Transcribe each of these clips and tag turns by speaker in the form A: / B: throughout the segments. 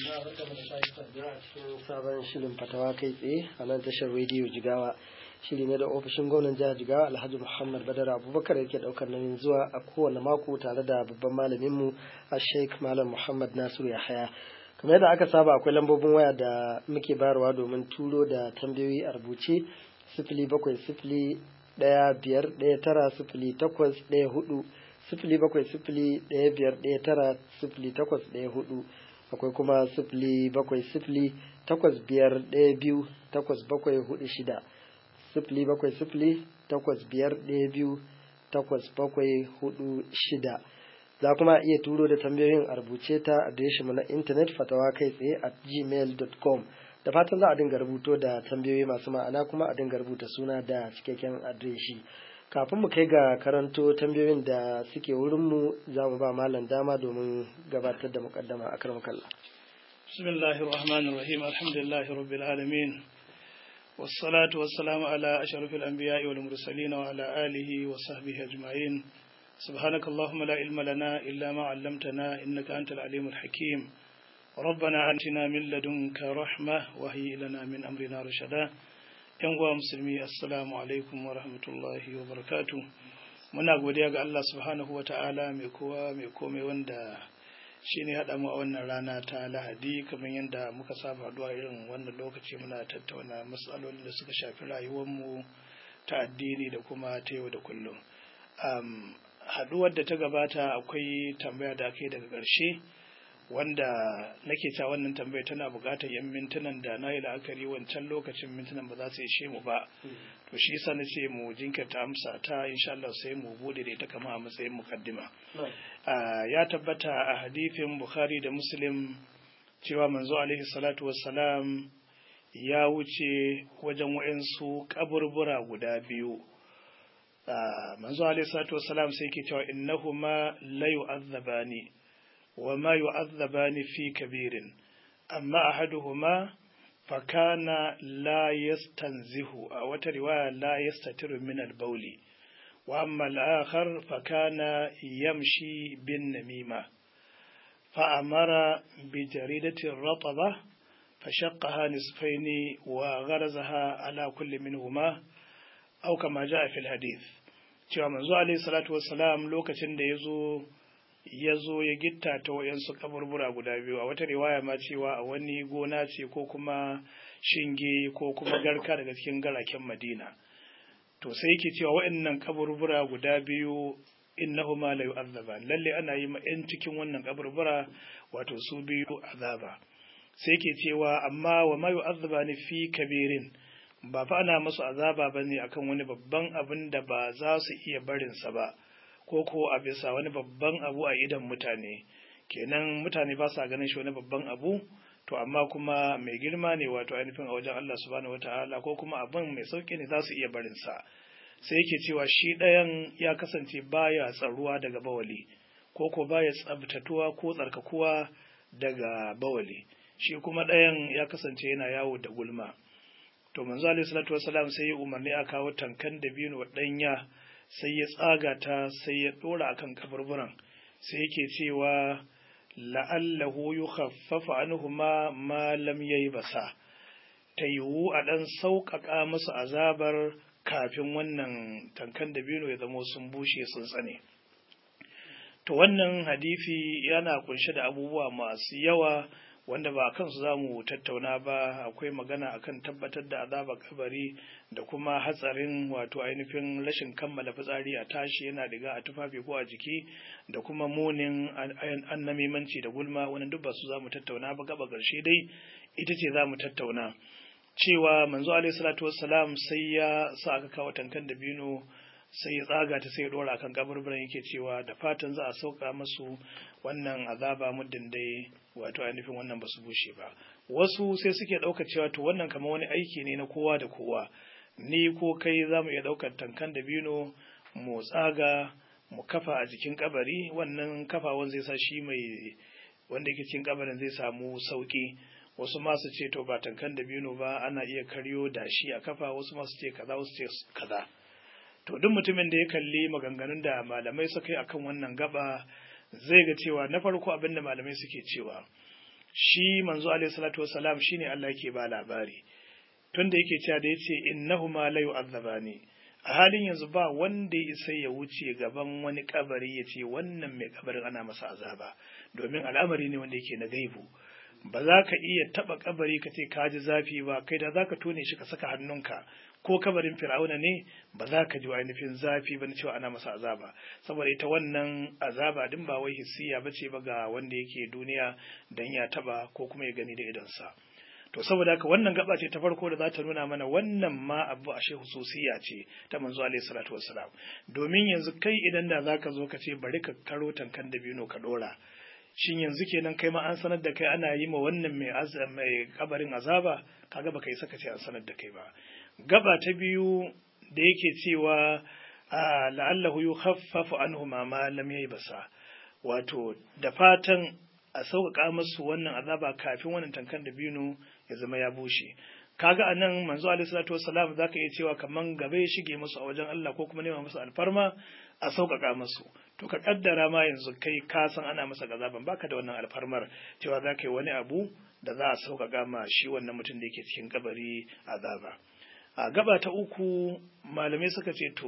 A: cikin sabon shirin fatawa kai tsaye a nan tashar rediyo jigawa shiri ne da ofishin gwamnan jihar jigawa alhaji muhammad badar abubakar yake daukar nauyin zuwa a kowane mako tare da babban malaminmu a sheikh malam muhammad nasiru yahaya kamar yadda aka saba akwai lambobin waya da muke bayarwa domin turo da tambayoyi a rubuce sifili bakwai sifili ɗaya biyar ɗaya tara sifili takwas ɗaya hudu sifili bakwai sifili ɗaya biyar ɗaya tara sifili takwas ɗaya hudu akwai kuma sifili bakwai sifili takwas biyar ɗaya biyu takwas bakwai hudu shida sifili bakwai sifili takwas biyar ɗaya biyu takwas bakwai hudu shida za kuma iya turo da tambayoyin a rubuce ta adireshinmu na intanet fatawa kai tsaye a gmail.com da fatan za a dinga rubuto da tambayoyi masu ma'ana kuma a dinga rubuta suna da cikakken adireshi kafin mu kai ga karanto tambayoyin da suke wurinmu za mu ba malam dama domin gabatar da mukaddama a karan kalla.
B: bismillahir rahmanir rahim alhamdulillahi rabbil alamin wassalatu wassalamu ala ashrafil anbiya'i wal mursalin wa ala alihi wa sahbihi ajma'in سبحانك اللهم لا علم لنا إلا ما علمتنا إنك أنت العليم الحكيم ربنا آتنا من لدنك رحمة وهي لنا من أمرنا رشدا uwa musulmi assalamu alaikum wa rahmatullahi wa barakatu muna godiya ga Allah subhanahu wa ta'ala mai kowa mai komai wanda shi ne haɗa mu a wannan rana ta lahadi kamar yadda muka saba haɗuwa irin wannan lokaci muna tattauna matsalolin da suka shafi rayuwarmu ta addini da kuma ta yau da kullum haɗuwar da ta gabata akwai tambaya da aka yi daga ƙarshe wanda nake ta wannan tambaya tana buƙatar yan mintunan da na yi la'akari wancan lokacin mintunan ba za su ishe mu ba to shi yasa nace mu jinkirta amsa ta insha Allah sai mu bude da ita kama a matsayin mukaddima ya tabbata a hadithin Bukhari da Muslim cewa manzo alaihi salatu wassalam ya wuce wajen wa'ansu kaburbura guda biyu manzo alaihi salatu wassalam sai ke cewa innahuma la yu'azzabani وما يعذبان في كبير أما أحدهما فكان لا يستنزه أو رواية لا يستتر من البول وأما الآخر فكان يمشي بالنميمة فأمر بجريدة الرطبة فشقها نصفين وغرزها على كل منهما أو كما جاء في الحديث cewa manzo alaihi salatu wassalam lokacin da ya zo ya zo ya gitta ta wayansu kaburbura guda biyu a wata riwaya ma cewa a wani gona ce ko kuma shinge ko kuma garka daga cikin garaken madina to sai yake cewa waɗannan kaburbura guda biyu innahuma la yu'azzaba lalle ana yi ma yan cikin wannan kaburbura wato su biyu azaba sai yake cewa amma wa ma yu'azzaba ni fi kabirin ba fa ana musu azaba bane akan wani babban abin da ba za su iya barinsa ba ko ko a bisa wani babban abu a idan mutane kenan mutane ba sa ganin shi wani babban abu to amma kuma mai girma ne wato ainihin a wajen Allah subhanahu wataala ko kuma abin mai sauki ne za su iya barin sa sai yake cewa shi ɗayan ya kasance baya tsaruwa daga bawali ko ko baya tsabtatuwa ko tsarkakuwa daga bawali shi kuma ɗayan ya kasance yana yawo da gulma to manzo alaihi salatu wasalam sai ya umarni a kawo tankan da biyu ɗanya sai ya tsaga ta sai ya ɗora akan kaburburan sai yake cewa la'allahu yukhaffafa anhuma ma lam yayi basa ta yiwu a ɗan sauƙaƙa musu azabar kafin wannan tankan da biyu ya zamo sun bushe sun tsane to wannan hadisi yana kunshe da abubuwa masu yawa wanda ba kansu za mu tattauna ba akwai magana akan tabbatar da azabar kabari da kuma hatsarin wato ainihin rashin kammala fitsari a tashi yana diga a tufafi ko a jiki da kuma munin annamimanci da gulma wani duk ba su za mu tattauna ba gaba ƙarshe dai ita ce za mu tattauna cewa manzo alaihi salatu wassalam sai ya sa aka kawo tankan da bino sai ya tsaga ta sai ya dora kan kaburburan yake cewa da fatan za a sauka masu wannan azaba muddin dai wato ainihin wannan ba su bushe ba wasu sai suke ɗauka cewa to wannan kamar wani aiki ne na kowa da kowa ni ko kai za mu iya ɗaukar tankan da bino mu tsaga mu kafa a jikin kabari wannan kafawan zai sa shi mai wanda yake cikin kabarin zai samu sauki wasu masu ce to ba tankan da bino ba ana iya karyo da shi a kafa wasu masu ce kaza wasu ce kaza to duk mutumin da ya kalli maganganun da malamai suka yi akan wannan gaba zai ga cewa na farko abin da malamai suke cewa shi manzo alaihi salatu wassalam shine Allah yake ba labari tunda yake cewa da yace innahuma la yu'azzabani a halin yanzu ba wanda ya isa ya wuce gaban wani kabari ya ce wannan mai kabarin ana masa azaba domin al'amari ne wanda yake na gaibu ba za ka iya taba kabari ka ce ka ji zafi ba kai da za ka tone shi ka saka hannunka ko kabarin fir'auna ne ba za ka ji ainihin zafi ba na cewa ana masa azaba saboda ita wannan azaba din ba wai hissiya ba ce ba ga wanda yake duniya dan ya taba ko kuma ya gani da idonsa to saboda haka wannan gaba ce ta farko da za ta nuna mana wannan ma abu a shehu sosiya ce ta manzo alaihi salatu wassalam domin yanzu kai idan da zaka zo ka ce bari ka karo tankan da bino ka dora shin yanzu kenan kai ma an sanar da kai ana yi ma wannan mai mai kabarin azaba kaga baka yi saka ce an sanar da kai ba gaba ta biyu da yake cewa la'allahu yukhaffafu anhu ma ma lam basa wato da fatan a sauƙaƙa musu wannan azaba kafin wannan tankan da bino ya zama ya bushe kaga anan manzo alaihi salatu wassalam zaka iya cewa kaman gaba ya shige musu a wajen Allah ko kuma nema musu alfarma a sauƙaƙa musu to ka kaddara ma yanzu kai ka san ana masa gazaban baka da wannan alfarmar cewa za ka yi wani abu da za a sauƙaƙa ma shi wannan mutum da yake cikin kabari azaba a gaba ta uku malamai suka ce to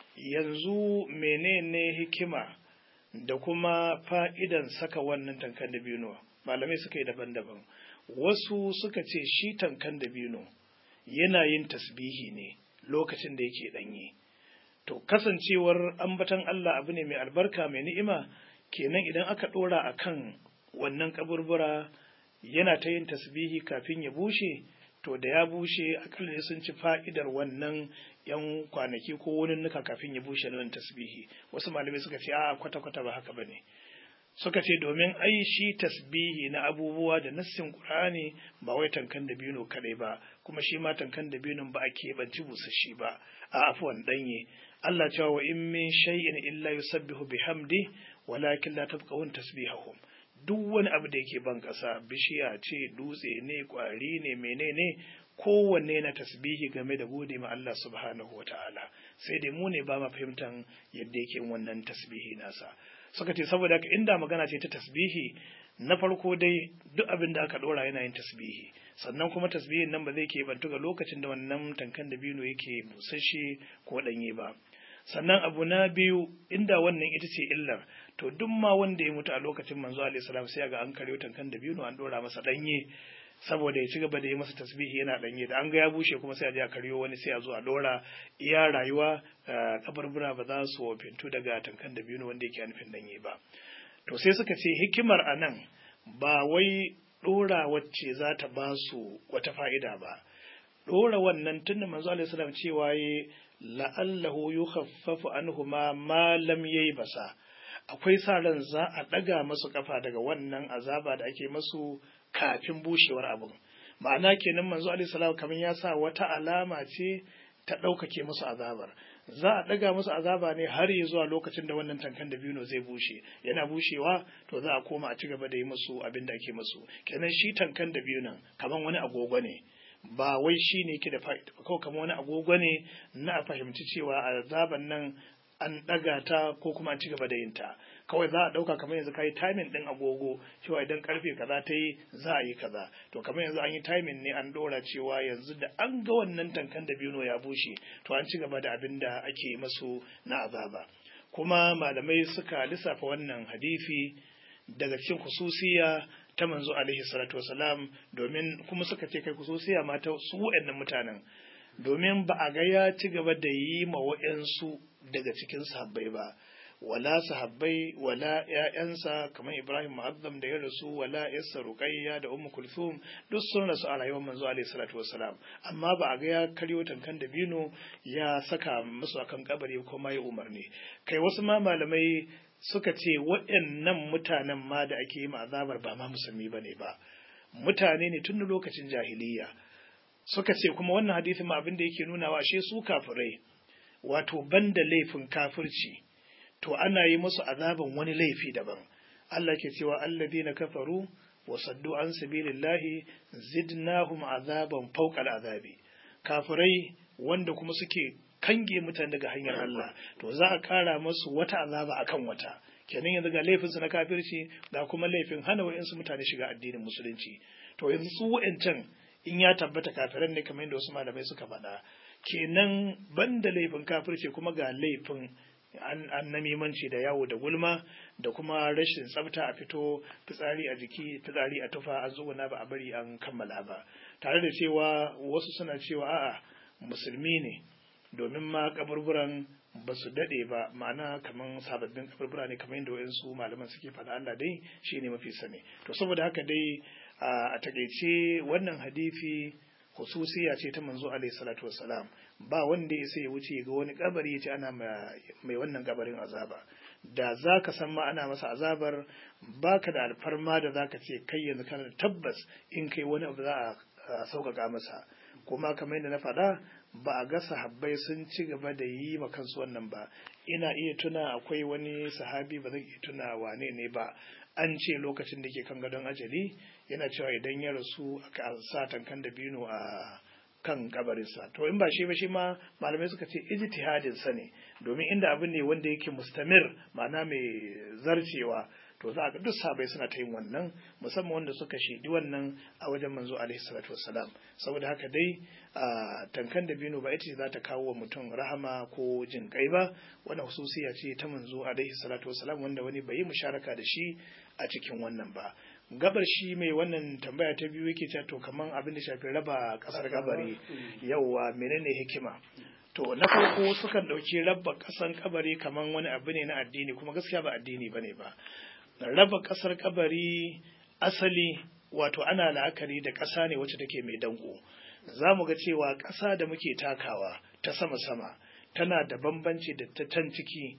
B: yanzu menene hikima da kuma fa'idan saka wannan tankan da biyu malamai suka yi daban-daban wasu suka ce shi tankan da biyu yana yin tasbihi ne lokacin da yake ɗanye to kasancewar ambatan Allah abu ne mai albarka mai ni'ima kenan idan aka ɗora a kan wannan kaburbura yana ta yin tasbihi kafin ya bushe to da ya bushe akalla sun ci fa'idar wannan yan kwanaki ko wani nuka kafin ya bushe nan tasbihi wasu malamai suka ce a kwata-kwata ba haka bane suka ce domin ai shi tasbihi na abubuwa da nassin qur'ani ba wai tankan da bino kadai ba kuma shi ma tankan da binon ba a keɓanci busashi ba a afuwan danye Allah cewa wa in min shay'in illa yusabbihu bihamdi walakin la tafqahun tasbihahum duk wani abu da yake ban ƙasa bishiya ce dutse ne ƙwari ne menene kowanne na tasbihi game da gode ma Allah subhanahu wa ta'ala sai dai mu ne ba ma fahimtan yadda yake wannan tasbihi nasa suka ce saboda haka inda magana ce ta tasbihi na farko dai duk abin da aka ɗora yana yin tasbihi sannan kuma tasbihin nan ba zai ke bantu ga lokacin da wannan tankan da bino yake busasshe ko ɗanye ba sannan abu na biyu inda wannan ita ce illar to duk ma wanda ya mutu a lokacin manzo alaihi salam sai ga an karyo tankan da biyu an dora masa danye saboda ya ci gaba da yi masa tasbihi yana danye da an ga ya bushe kuma sai a je a karyo wani sai a zo a dora iya rayuwa kabarbura ba za su wofintu daga tankan da biyu wanda yake nufin danye ba to sai suka ce hikimar anan ba wai dora wacce za ta ba su wata fa'ida ba dora wannan tunda manzo alaihi salam cewa yi la'allahu yukhaffafu anhuma ma lam basa akwai sa ran za a ɗaga masu kafa daga wannan azaba da ake masu kafin bushewar abin ma'ana kenan manzo alaihi salam kamar ya sa wata alama ce ta ɗaukake musu azabar za a ɗaga musu azaba ne har ya zuwa lokacin da wannan tankan da biyu zai bushe yana bushewa to za a koma a ci gaba da yi musu abin da ake musu kenan shi tankan da biyu nan kamar wani agogo ne ba wai shi ne ke da fa'ida ba kawai kamar wani agogo ne na a fahimci cewa azaban nan an ɗaga ta ko kuma an ci gaba da yin ta kawai za a ɗauka kamar yanzu ka yi timing ɗin agogo cewa idan karfe kaza ta yi za a yi kaza to kamar yanzu an yi timing ne an ɗora cewa yanzu da an ga wannan tankan da biyu ya bushe to an ci gaba da abin da ake masu na azaba kuma malamai suka lissafa wannan hadisi daga cikin kususiya ta manzo alaihi salatu wasalam domin kuma suka ce kai kususiya ma ta su waɗannan mutanen domin ba a ga ya ci gaba da yi ma waɗansu daga cikin sahabbai ba wala sahabbai wala ƴaƴansa kamar Ibrahim Mu'azzam da ya rasu wala Yassa Ruqayya da Ummu Kulthum duk sun rasu a rayuwar manzo alaihi salatu wassalam amma ba a ga ya karyo tankan da bino ya saka musu akan kabari ko ma ya umarni kai wasu ma malamai suka ce waɗannan mutanen ma da ake yi ma azabar ba ma musulmi bane ba mutane ne tun lokacin jahiliya suka ce kuma wannan hadisin ma abin da yake nunawa ashe su kafirai wato banda laifin kafirci to ana yi musu azaban wani laifi daban Allah ke cewa alladina kafaru wa saddu an sabilillahi zidnahum azaban fawqa azabi kafirai wanda kuma suke kange mutane daga hanyar Allah to za a kara musu wata azaba akan wata kenan yanzu ga laifinsu na kafirci ga kuma laifin hana wa'insu mutane shiga addinin musulunci to yanzu su wa'incan in ya tabbata kafiran ne kamar yadda wasu malamai suka faɗa kenan banda laifin kafirci kuma ga laifin an namimanci da yawo da gulma da kuma rashin tsafta a fito fitsari a jiki fitsari a tufa an zuguna ba a bari an kammala ba tare da cewa wasu suna cewa a'a musulmi ne domin ma kaburburan ba su daɗe ba ma'ana kamar sababbin kaburbura ne kamar yadda wayansu malaman suke faɗa Allah dai shi ne mafi sani to saboda haka dai a takaice wannan hadisi hususiya ce ta manzo alaihi salatu wassalam ba wanda ya sai ya wuce ga wani kabari ya ce ana mai wannan kabarin azaba da za ka san ma ana masa azabar baka da alfarma da za ka ce kai yanzu kana da tabbas in kai wani abu za a sauƙaƙa masa kuma kamar yadda na faɗa ba a ga sahabbai sun ci gaba da yi ma kansu wannan ba ina iya tuna akwai wani sahabi ba zan iya tuna wane ne ba an ce lokacin da ke kan gadon ajali yana cewa idan ya rasu aka sa tankan da bino a kan kabarinsa to in ba shi ba shi ma malamai suka ce ijtihadin sa ne domin inda abin ne wanda yake mustamir ma'ana mai zarcewa to za a ga duk sabai suna ta yin wannan musamman wanda suka shidi wannan a wajen manzo alaihi salatu wassalam saboda haka dai a tankan da bino ba ita ce za ta kawo wa mutum rahama ko jin kai ba wannan hususiya ce ta manzo alaihi salatu wassalam wanda wani bai yi musharaka da shi a cikin wannan ba gabar shi mai wannan tambaya ta biyu yake cewa to kaman abin da shafi raba kasar gabari yauwa menene hikima to na farko sukan ɗauki raba ƙasan kabari kaman wani abu ne na addini kuma gaskiya ba addini bane ba raba ƙasar kabari asali wato ana la'akari da ƙasa ne wacce take mai danko za mu ga cewa ƙasa da muke takawa ta sama-sama tana da bambanci da ta can ciki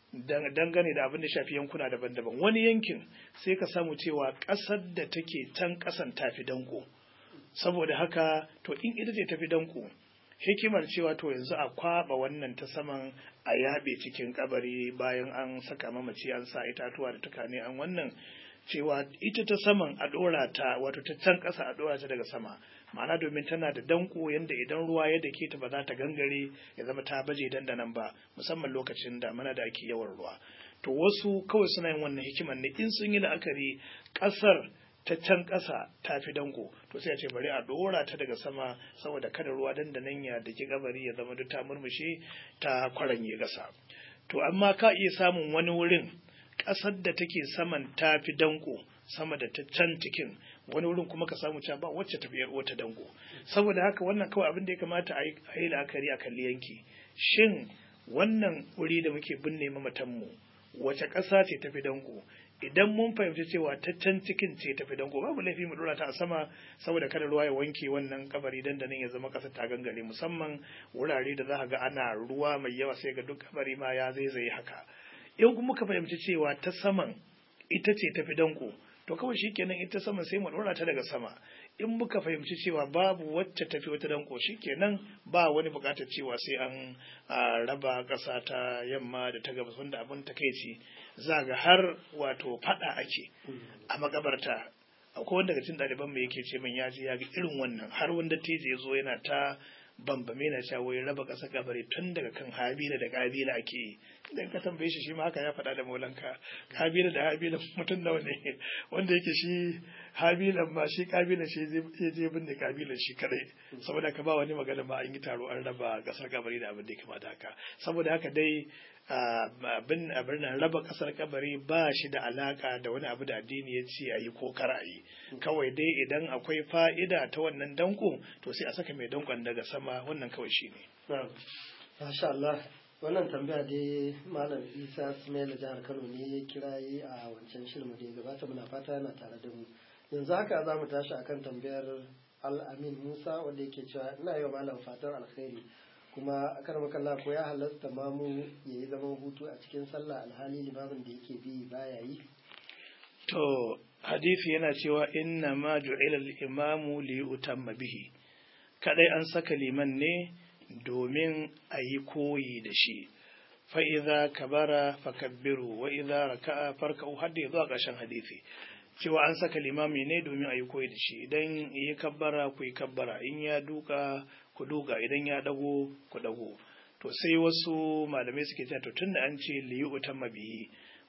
B: dangane da abin da shafi yankuna daban-daban wani yankin sai ka samu cewa ƙasar da take can ƙasan tafi danko saboda haka to in ita ce tafi danko hikimar cewa to yanzu a kwaba wannan ta saman a yaɓe cikin kabari bayan an saka mamaci an sa itatuwa da tukane an wannan cewa ita ta saman a ɗora ta wato ta can ƙasa a ɗora ta daga sama ma'ana domin tana da danko yadda idan ruwa ya dake ta ba za ta gangare ya zama ta baje dandanan ba musamman lokacin damana da ake yawan ruwa to wasu kawai suna yin wannan hikimar ne in sun yi la'akari ƙasar ta can ƙasa ta fi danko to sai a ce bari a ɗora ta daga sama saboda kada ruwa dandanan ya daki gabari ya zama duk ta murmushe ta kwaranye ƙasa to amma ka iya samun wani wurin ƙasar da take saman ta fi danko sama da ta can cikin wani wurin kuma ka samu cewa ba wacce ta biyar wata dango saboda haka wannan kawai abin da ya kamata a yi la'akari a kalli yanki shin wannan wuri da muke binne mamatanmu wace ƙasa ce tafi dango idan mun fahimci cewa ta can cikin ce tafi dango babu laifi mu dora ta a sama saboda kada ruwa ya wanke wannan kabari dandanin ya zama ƙasa ta gangare musamman wurare da za ga ana ruwa mai yawa sai ga duk kabari ma ya zaizaye haka in kuma ka fahimci cewa ta saman ita ce tafi dango to kawai shikenan ita sama sai mu dora ta daga sama in muka fahimci cewa babu wacce tafi wata danko shikenan ba wani bukatar cewa sai an raba ƙasa ta yamma da ta gabas wanda abin takeici za ga har wato fada ake a makabarta akwai wanda daga cikin ɗaliban mu yake ce min ya ji ya ga irin wannan har wanda teje ya zo yana ta bambame na cewa wai raba ƙasa kabari tun daga kan habila da kabila ake yi idan ka tambaye shi shi ma haka ya faɗa da maulanka kabila da habila mutum nawa ne wanda yake shi habilan ma shi kabila shi zai je binne kabilan shi kadai saboda ka ba wani magana ma an yi taro an raba ƙasar kabari da abin da ya kamata haka saboda haka dai abin abin nan raba ƙasar kabari ba shi da alaka da wani abu da addini ya ce a yi ko kar a yi kawai dai idan akwai fa'ida ta wannan danko to sai a saka mai dankon daga sama wannan kawai shi ne.
A: Masha Allah wannan tambaya dai malam isa sumaila jihar kano ne ya kira yi a wancan shirin da ya gabata muna fata yana tare da mu yanzu haka za mu tashi akan tambayar al'amin musa wanda yake cewa ina yi wa malam fatan alkhairi kuma akan makalla ko ya halasta mamu ya yi zaman hutu a cikin sallah alhali limamin da yake bi baya yi
B: to hadisi yana cewa inna ma ju'ila al-imamu li yutamma bihi kadai an saka liman ne domin a yi koyi da shi fa'iza kabara fakabbiru wa iza raka'a farka'u har da zuwa ƙarshen hadisi cewa an saka limami ne domin a yi koyi da shi idan yi kabbara ku yi kabbara in ya duka ku duka idan ya dago ku dago to sai wasu malamai suke cewa to tunda an ce liyu utamma bihi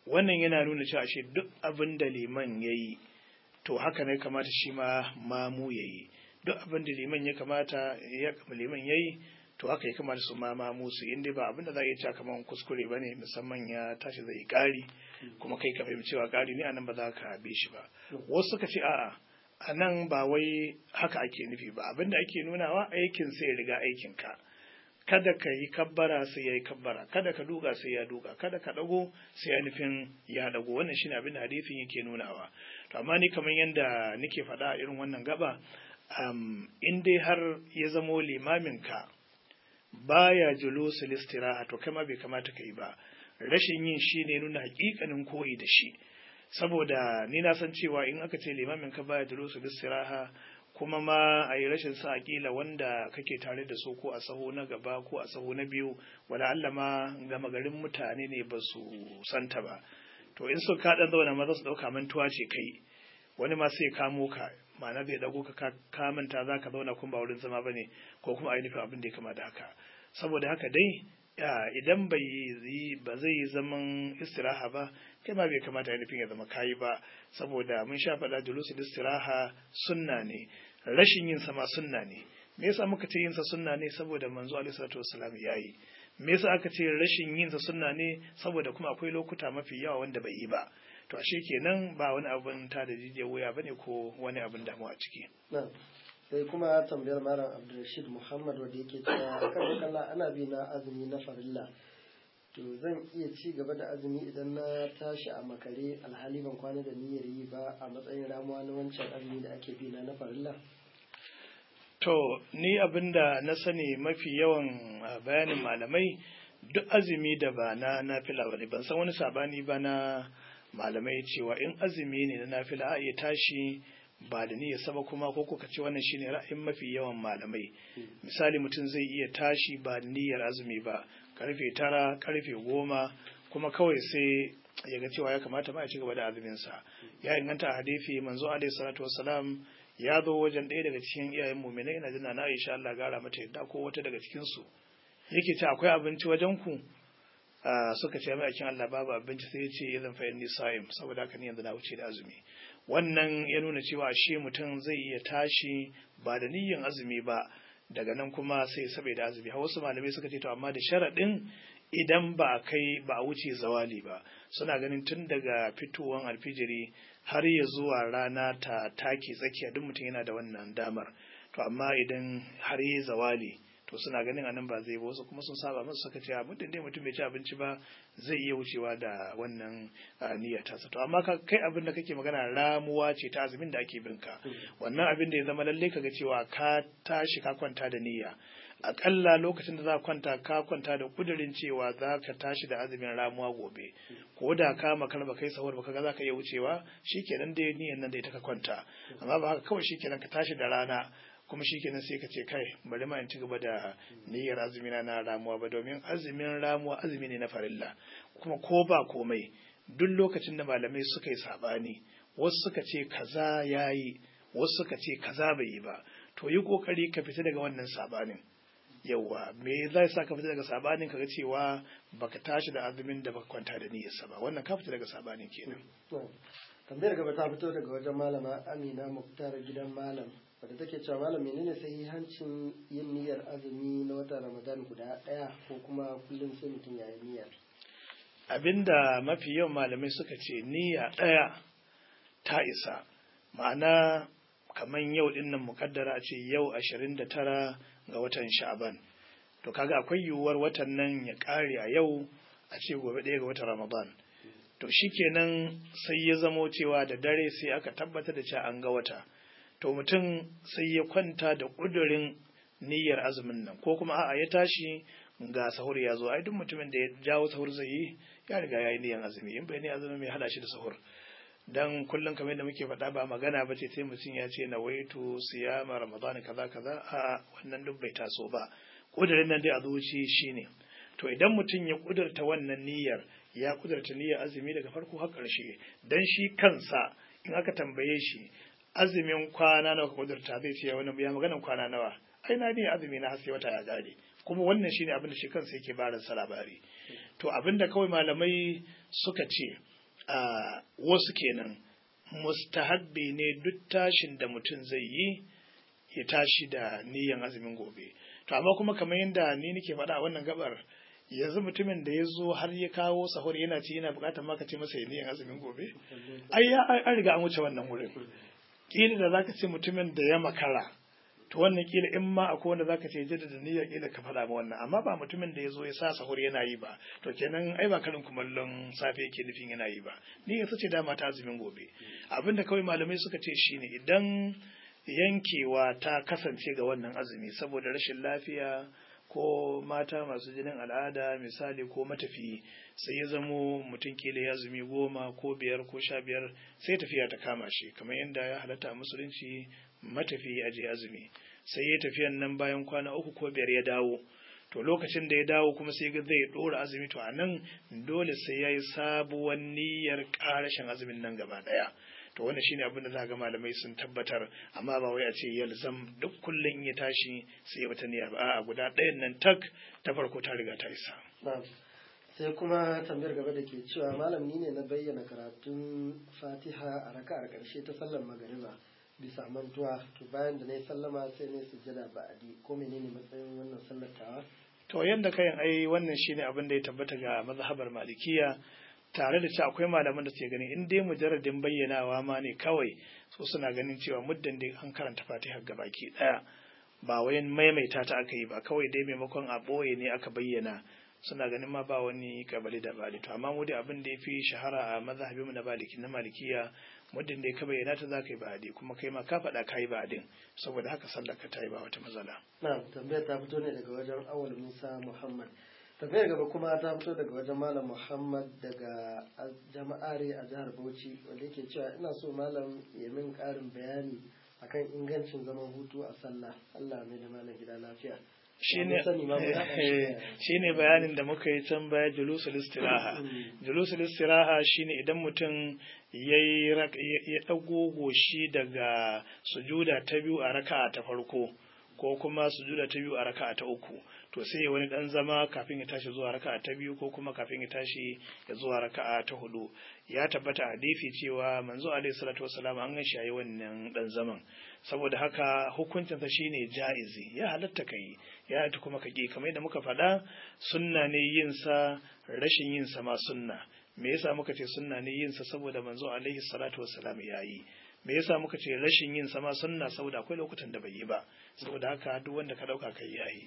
B: wannan yana nuna cewa shi duk abin da liman ya yi to haka ne kamata shi ma mamu ya yi duk abin da liman ya kamata ya liman ya yi to haka ya kamata su ma mamu su inda ba abin da za a iya cewa kamar kuskure ba ne musamman ya tashi zai yi ƙari kuma kai ka fahimci cewa ƙari ne anan ba za ka bi shi ba wasu suka ce a'a a nan ba wai haka ake nufi ba abin da ake nunawa aikin sai ya riga aikinka kada ka yi kabbara sai ya yi kabbara kada ka duga sai ya duga kada ka dago sai ya nufin ya dago wannan shine abin da hadisin yake nunawa to amma ni kamar yadda nake faɗa a irin wannan gaba um, in dai har ya zamo limamin ka baya julusul istiraha to kai ma bai kamata ka yi ba rashin yin shi ne nuna hakikanin koyi da shi saboda ni na san cewa in aka ce limamin ka baya julusul istiraha kuma ma a yi rashin sa kila wanda kake tare da su ko a saho na gaba ko a saho na biyu wala Allah ma gama garin mutane ne ba su santa ba to in sun kaɗan zauna ma za su ɗauka mantuwa ce kai wani ma sai kamo ka ma'ana zai ɗago ka ka manta za ka zauna kun ba wurin zama ba ne ko kuma a yi nufin abin da ya kama da haka saboda haka dai idan bai yi ba zai yi zaman istiraha ba kai ma bai kamata ya nufin ya zama kayi ba saboda mun sha faɗa julusul istiraha sunna ne rashin yin sama sunna ne me yasa muka ce yin sa sunna ne saboda manzo alaihi salatu wassalam yayi me yasa aka ce rashin yin sa sunna ne saboda kuma akwai lokuta mafi yawa wanda bai yi ba to ashe kenan ba wani abin ta da jijiyar wuya bane ko wani abin damuwa a ciki
A: sai kuma tambayar malam abdulrashid muhammad wanda yake cewa kan kalla ana bi na azumi na farilla to zan iya ci gaba da azumi idan na tashi a makare alhali ban kwana da niyyar yi ba a matsayin ramuwa na wancan azumi da ake bi na na farilla
B: to ni abinda na sani mafi yawan bayanin malamai duk azumi da ba na nafila ba ne ban san wani sabani ba na malamai cewa in azumi ne na nafila a iya tashi ba da niyyar sama kuma ko kuka ce wannan shine ra'ayin mafi yawan malamai misali mutum zai iya tashi ba da niyyar azumi ba karfe tara karfe goma kuma kawai sai ya ga cewa ya kamata ma ya ci gaba da azumin sa ya inganta a hadisi manzo alaihi salatu wassalam ya zo wajen ɗaya daga cikin iyayen mu'minai ina jina na Aisha Allah gara mata yadda ko wata daga cikin su yake ce akwai abinci wajen ku suka ce mai akin Allah babu abinci sai ya ce ya zan fa'in nisa'im saboda haka ni yanzu na wuce da azumi wannan ya nuna cewa shi mutum zai iya tashi ba da niyyan azumi ba daga nan kuma sai saboda azumi har wasu malamai suka ce to amma da sharaɗin idan ba a kai ba a wuce zawali ba suna ganin tun daga fitowan alfijiri har ya zuwa rana ta take tsakiya duk mutum yana da wannan damar to amma idan har yi zawali to suna ganin anan ba zai ba wasu kuma sun saba masu suka ce muddin dai mutum bai ci abinci ba zai iya wucewa da wannan niyyar tasa to amma kai abin da kake magana ramuwa ce ta azumin da ake binka wannan abin da ya zama lalle kaga cewa ka tashi ka kwanta da niyya akalla lokacin da za kwanta ka kwanta da kudirin cewa za ka tashi da azumin ramuwa gobe ko da ka makar ba kai sahur ba kaga za ka iya wucewa shikenan dai niyyar nan da ita ka kwanta amma ba haka kawai shikenan ka tashi da rana kuma shi kenan sai ka ce kai bari ma in ci gaba da niyyar azumi na ramuwa ba domin azumin ramuwa azumi ne na farilla kuma ko ba komai duk lokacin da malamai suka yi sabani wasu suka ce kaza yayi wasu suka ce kaza bai yi ba to yi kokari ka fita daga wannan sabanin yauwa me zai sa ka fita daga sabanin kaga cewa baka tashi da azumin da baka kwanta da niyyarsa ba wannan ka fita daga sabanin kenan
A: tambayar gaba ta fito daga wajen malama amina muktar gidan malam wadda take cewa malam menene sahihancin yin niyyar azumi na watan ramadan guda ɗaya ko kuma kullum sai mutum ya yi niyyar
B: abinda mafi yawan malamai suka ce niyya ɗaya ta isa ma'ana kamar yau din nan mukaddara a ce yau ashirin da tara ga watan sha'aban to kaga akwai yiwuwar watan nan ya ƙare a yau a ce gobe ɗaya ga watan ramadan to shikenan sai ya zamo cewa da dare sai aka tabbatar da cewa an ga wata to mutum sai ya kwanta da ƙudurin niyyar azumin nan ko kuma a'a ya tashi ga sahur ya zo ai duk mutumin da ya jawo sahur zai yi ya riga ya yi niyyar azumi in bai ne azumi mai hada shi da sahur dan kullum kamar da muke faɗa ba magana ba ce sai mutum ya ce na waitu siyama ramadan kaza kaza a wannan duk bai taso ba ƙudurin nan dai a zuci shine to idan mutum ya ƙudurta wannan niyyar ya ƙudurta niyyar azumi daga farko har ƙarshe dan shi kansa in aka tambaye shi azumin kwana nawa ka kudurta zai ce wani ya maganan kwana nawa ai na ne azumi na sai wata ya gare kuma wannan shine abin da shi kansa yake barin sa labari to abin da kawai malamai suka ce wasu kenan mustahabbi ne duk tashin da mutum zai yi ya tashi da niyan azumin gobe to amma kuma kamar yadda ni nake faɗa a wannan gabar yanzu mutumin da ya zo har ya kawo sahur yana ci yana buƙatar maka ce masa ya niyan azumin gobe ai ya an riga an wuce wannan wurin kila da zaka ce mutumin da ya makara to wannan kila in ma akwai wanda zaka ce jaddada niyyar kila ka faɗa ma wannan amma ba mutumin da ya zo ya sa sahur yana yi ba to kenan ai ba karin kumallon safe yake nufin yana yi ba ni ya ce dama ta azumin gobe abinda kawai malamai suka ce shine idan yankewa ta kasance ga wannan azumi saboda rashin lafiya ko mata masu jinin al'ada misali ko matafiyi sai ya zamo mutum kila ya zumi goma ko biyar ko sha biyar sai tafiya ta kama shi kamar yadda ya halatta a musulunci matafiyi a je azumi sai ya tafiyan nan bayan kwana uku ko biyar ya dawo to lokacin da ya dawo kuma sai ga zai dora azumi to a nan dole sai ya yi sabuwar niyyar karashin azumin nan gaba daya to wannan shine abin da za ga malamai sun tabbatar amma ba wai a ce yalzam duk kullum ya tashi sai ya wata niyya ba a'a guda ɗayan nan tak ta farko ta riga ta isa
A: sai kuma tambayar gaba da ke cewa malam ni ne na bayyana karatun fatiha a raka'ar ƙarshe ta sallar magariba bisa mantuwa to bayan da na yi sallama sai na yi sujjada ba'adi ko menene matsayin wannan sallar tawa
B: to yanda kayan ai wannan shine abin da ya tabbata ga mazhabar malikiya tare da cewa akwai malaman da suke ganin in dai mujarradin bayyanawa ma ne kawai so suna ganin cewa muddin dai an karanta fatiha gabaki daya ba wai maimaita ta aka yi ba kawai dai maimakon a ɓoye ne aka bayyana suna ganin ma ba wani kabali da bali to amma mu dai abin da ya fi shahara a mazhabinmu na maliki na malikiya muddin dai ka bayyana ta zaka yi ba'adi kuma kai ma ka faɗa ka yi ba'adin saboda haka sallar ka ta yi ba wata matsala
A: na tambayar ta fito ne daga wajen awal musa muhammad tafiyar gaba kuma ta fito daga wajen malam muhammad daga jama'are a jihar bauchi wanda yake cewa ina so malam ya min karin bayani akan ingancin zaman hutu a sallah allah mai da malam gida lafiya
B: shine bayanin da muka yi can baya julusul istiraha julusul istiraha shine idan mutum ya ɗago goshi daga sujuda ta biyu a raka'a ta farko ko kuma sujuda ta biyu a raka'a ta uku to sai ya wani dan zama kafin ya tashi zuwa raka'a ta biyu ko kuma kafin ya tashi ya zuwa raka'a ta hudu ya tabbata hadisi cewa manzo alaihi salatu wassalam an gan shi yayi wannan dan zaman saboda haka hukuncin sa shine jaizi ya halatta kai ya halatta kuma ka ki kamar yadda muka faɗa sunna ne yin sa rashin yin sa ma sunna me yasa muka ce sunna ne yin sa saboda manzo alaihi salatu wassalam yayi me yasa muka ce rashin yin sama sunna saboda akwai lokutan da bai yi ba saboda haka duk wanda ka dauka kai yayi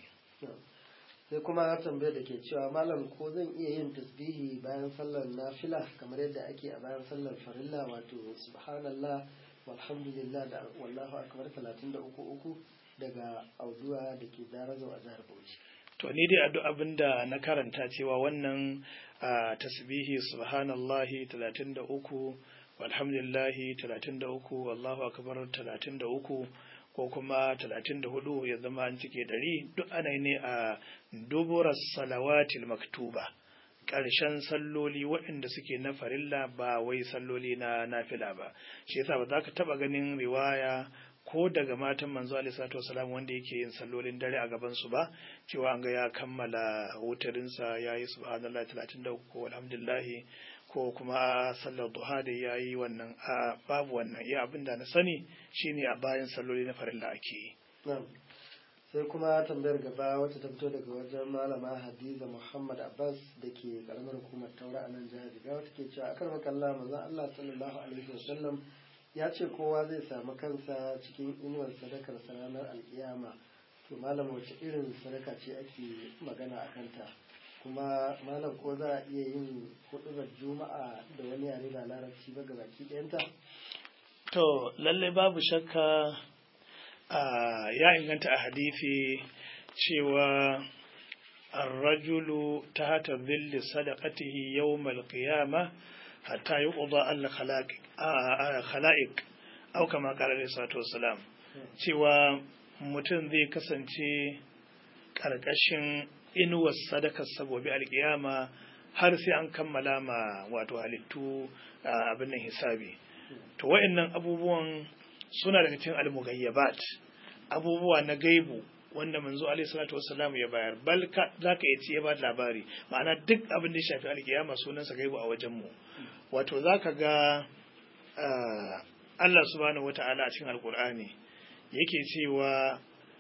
A: sai kuma tambayar da ke cewa malam ko zan iya yin tasbihi bayan sallar nafila kamar yadda ake a bayan sallar farilla wato subhanallah walhamdulillah da wallahu akbar 33 uku daga auduwa da ke darazau a jihar Bauchi
B: to ni dai addu'a abinda na karanta cewa wannan tasbihi subhanallahi 33 walhamdulillahi 33 wallahu akbar 33 ko kuma 34 ya zama an cike ɗari duk ana ne a dubura salawatil maktuba ƙarshen salloli waɗanda suke na farilla ba wai salloli na nafila ba shi yasa ba za ka taɓa ganin riwaya ko daga matan manzo alaihi salatu wasalam wanda yake yin sallolin dare a gaban su ba cewa an ga ya kammala wutarinsa ya yi subhanallah 33 ko alhamdulillah ko kuma sallar duha da ya yi wannan a babu wannan iya abin da na sani shine a bayan salloli na farilla ake yi
A: sai kuma tambayar gaba wacce ta fito daga wajen malama hadiza muhammad abbas da ke karamar hukumar taura a nan jihar jigawa take cewa akar makalla manzon allah sallallahu alaihi wasallam ya ce kowa zai samu kansa cikin inuwar sadakar ranar alkiyama to malam wace irin sadaka ce ake magana a kanta kuma malam ko za a iya yin hudubar juma'a da wani yare ba larabci ba gabaki ɗayanta
B: to lallai babu shakka ya inganta a hadithi cewa الرجل تحت ظل صدقته يوم القيامة حتى يقضى الخلائق أو كما قال عليه الصلاة والسلام cewa mutum zai kasance ƙarƙashin inuwar sadakar sabobi alƙiyama har sai an kammala ma wato halittu abin nan hisabi to wa'annan abubuwan suna daga cikin almugayyabat abubuwa na gaibu wanda manzo alaihi salatu wassalam ya bayar bal za ka iya ci ya ba labari ma'ana duk abin da ya shafi alkiyama sunansa gaibu a wajen mu wato zaka ga Allah subhanahu wata'ala a cikin alkur'ani yake cewa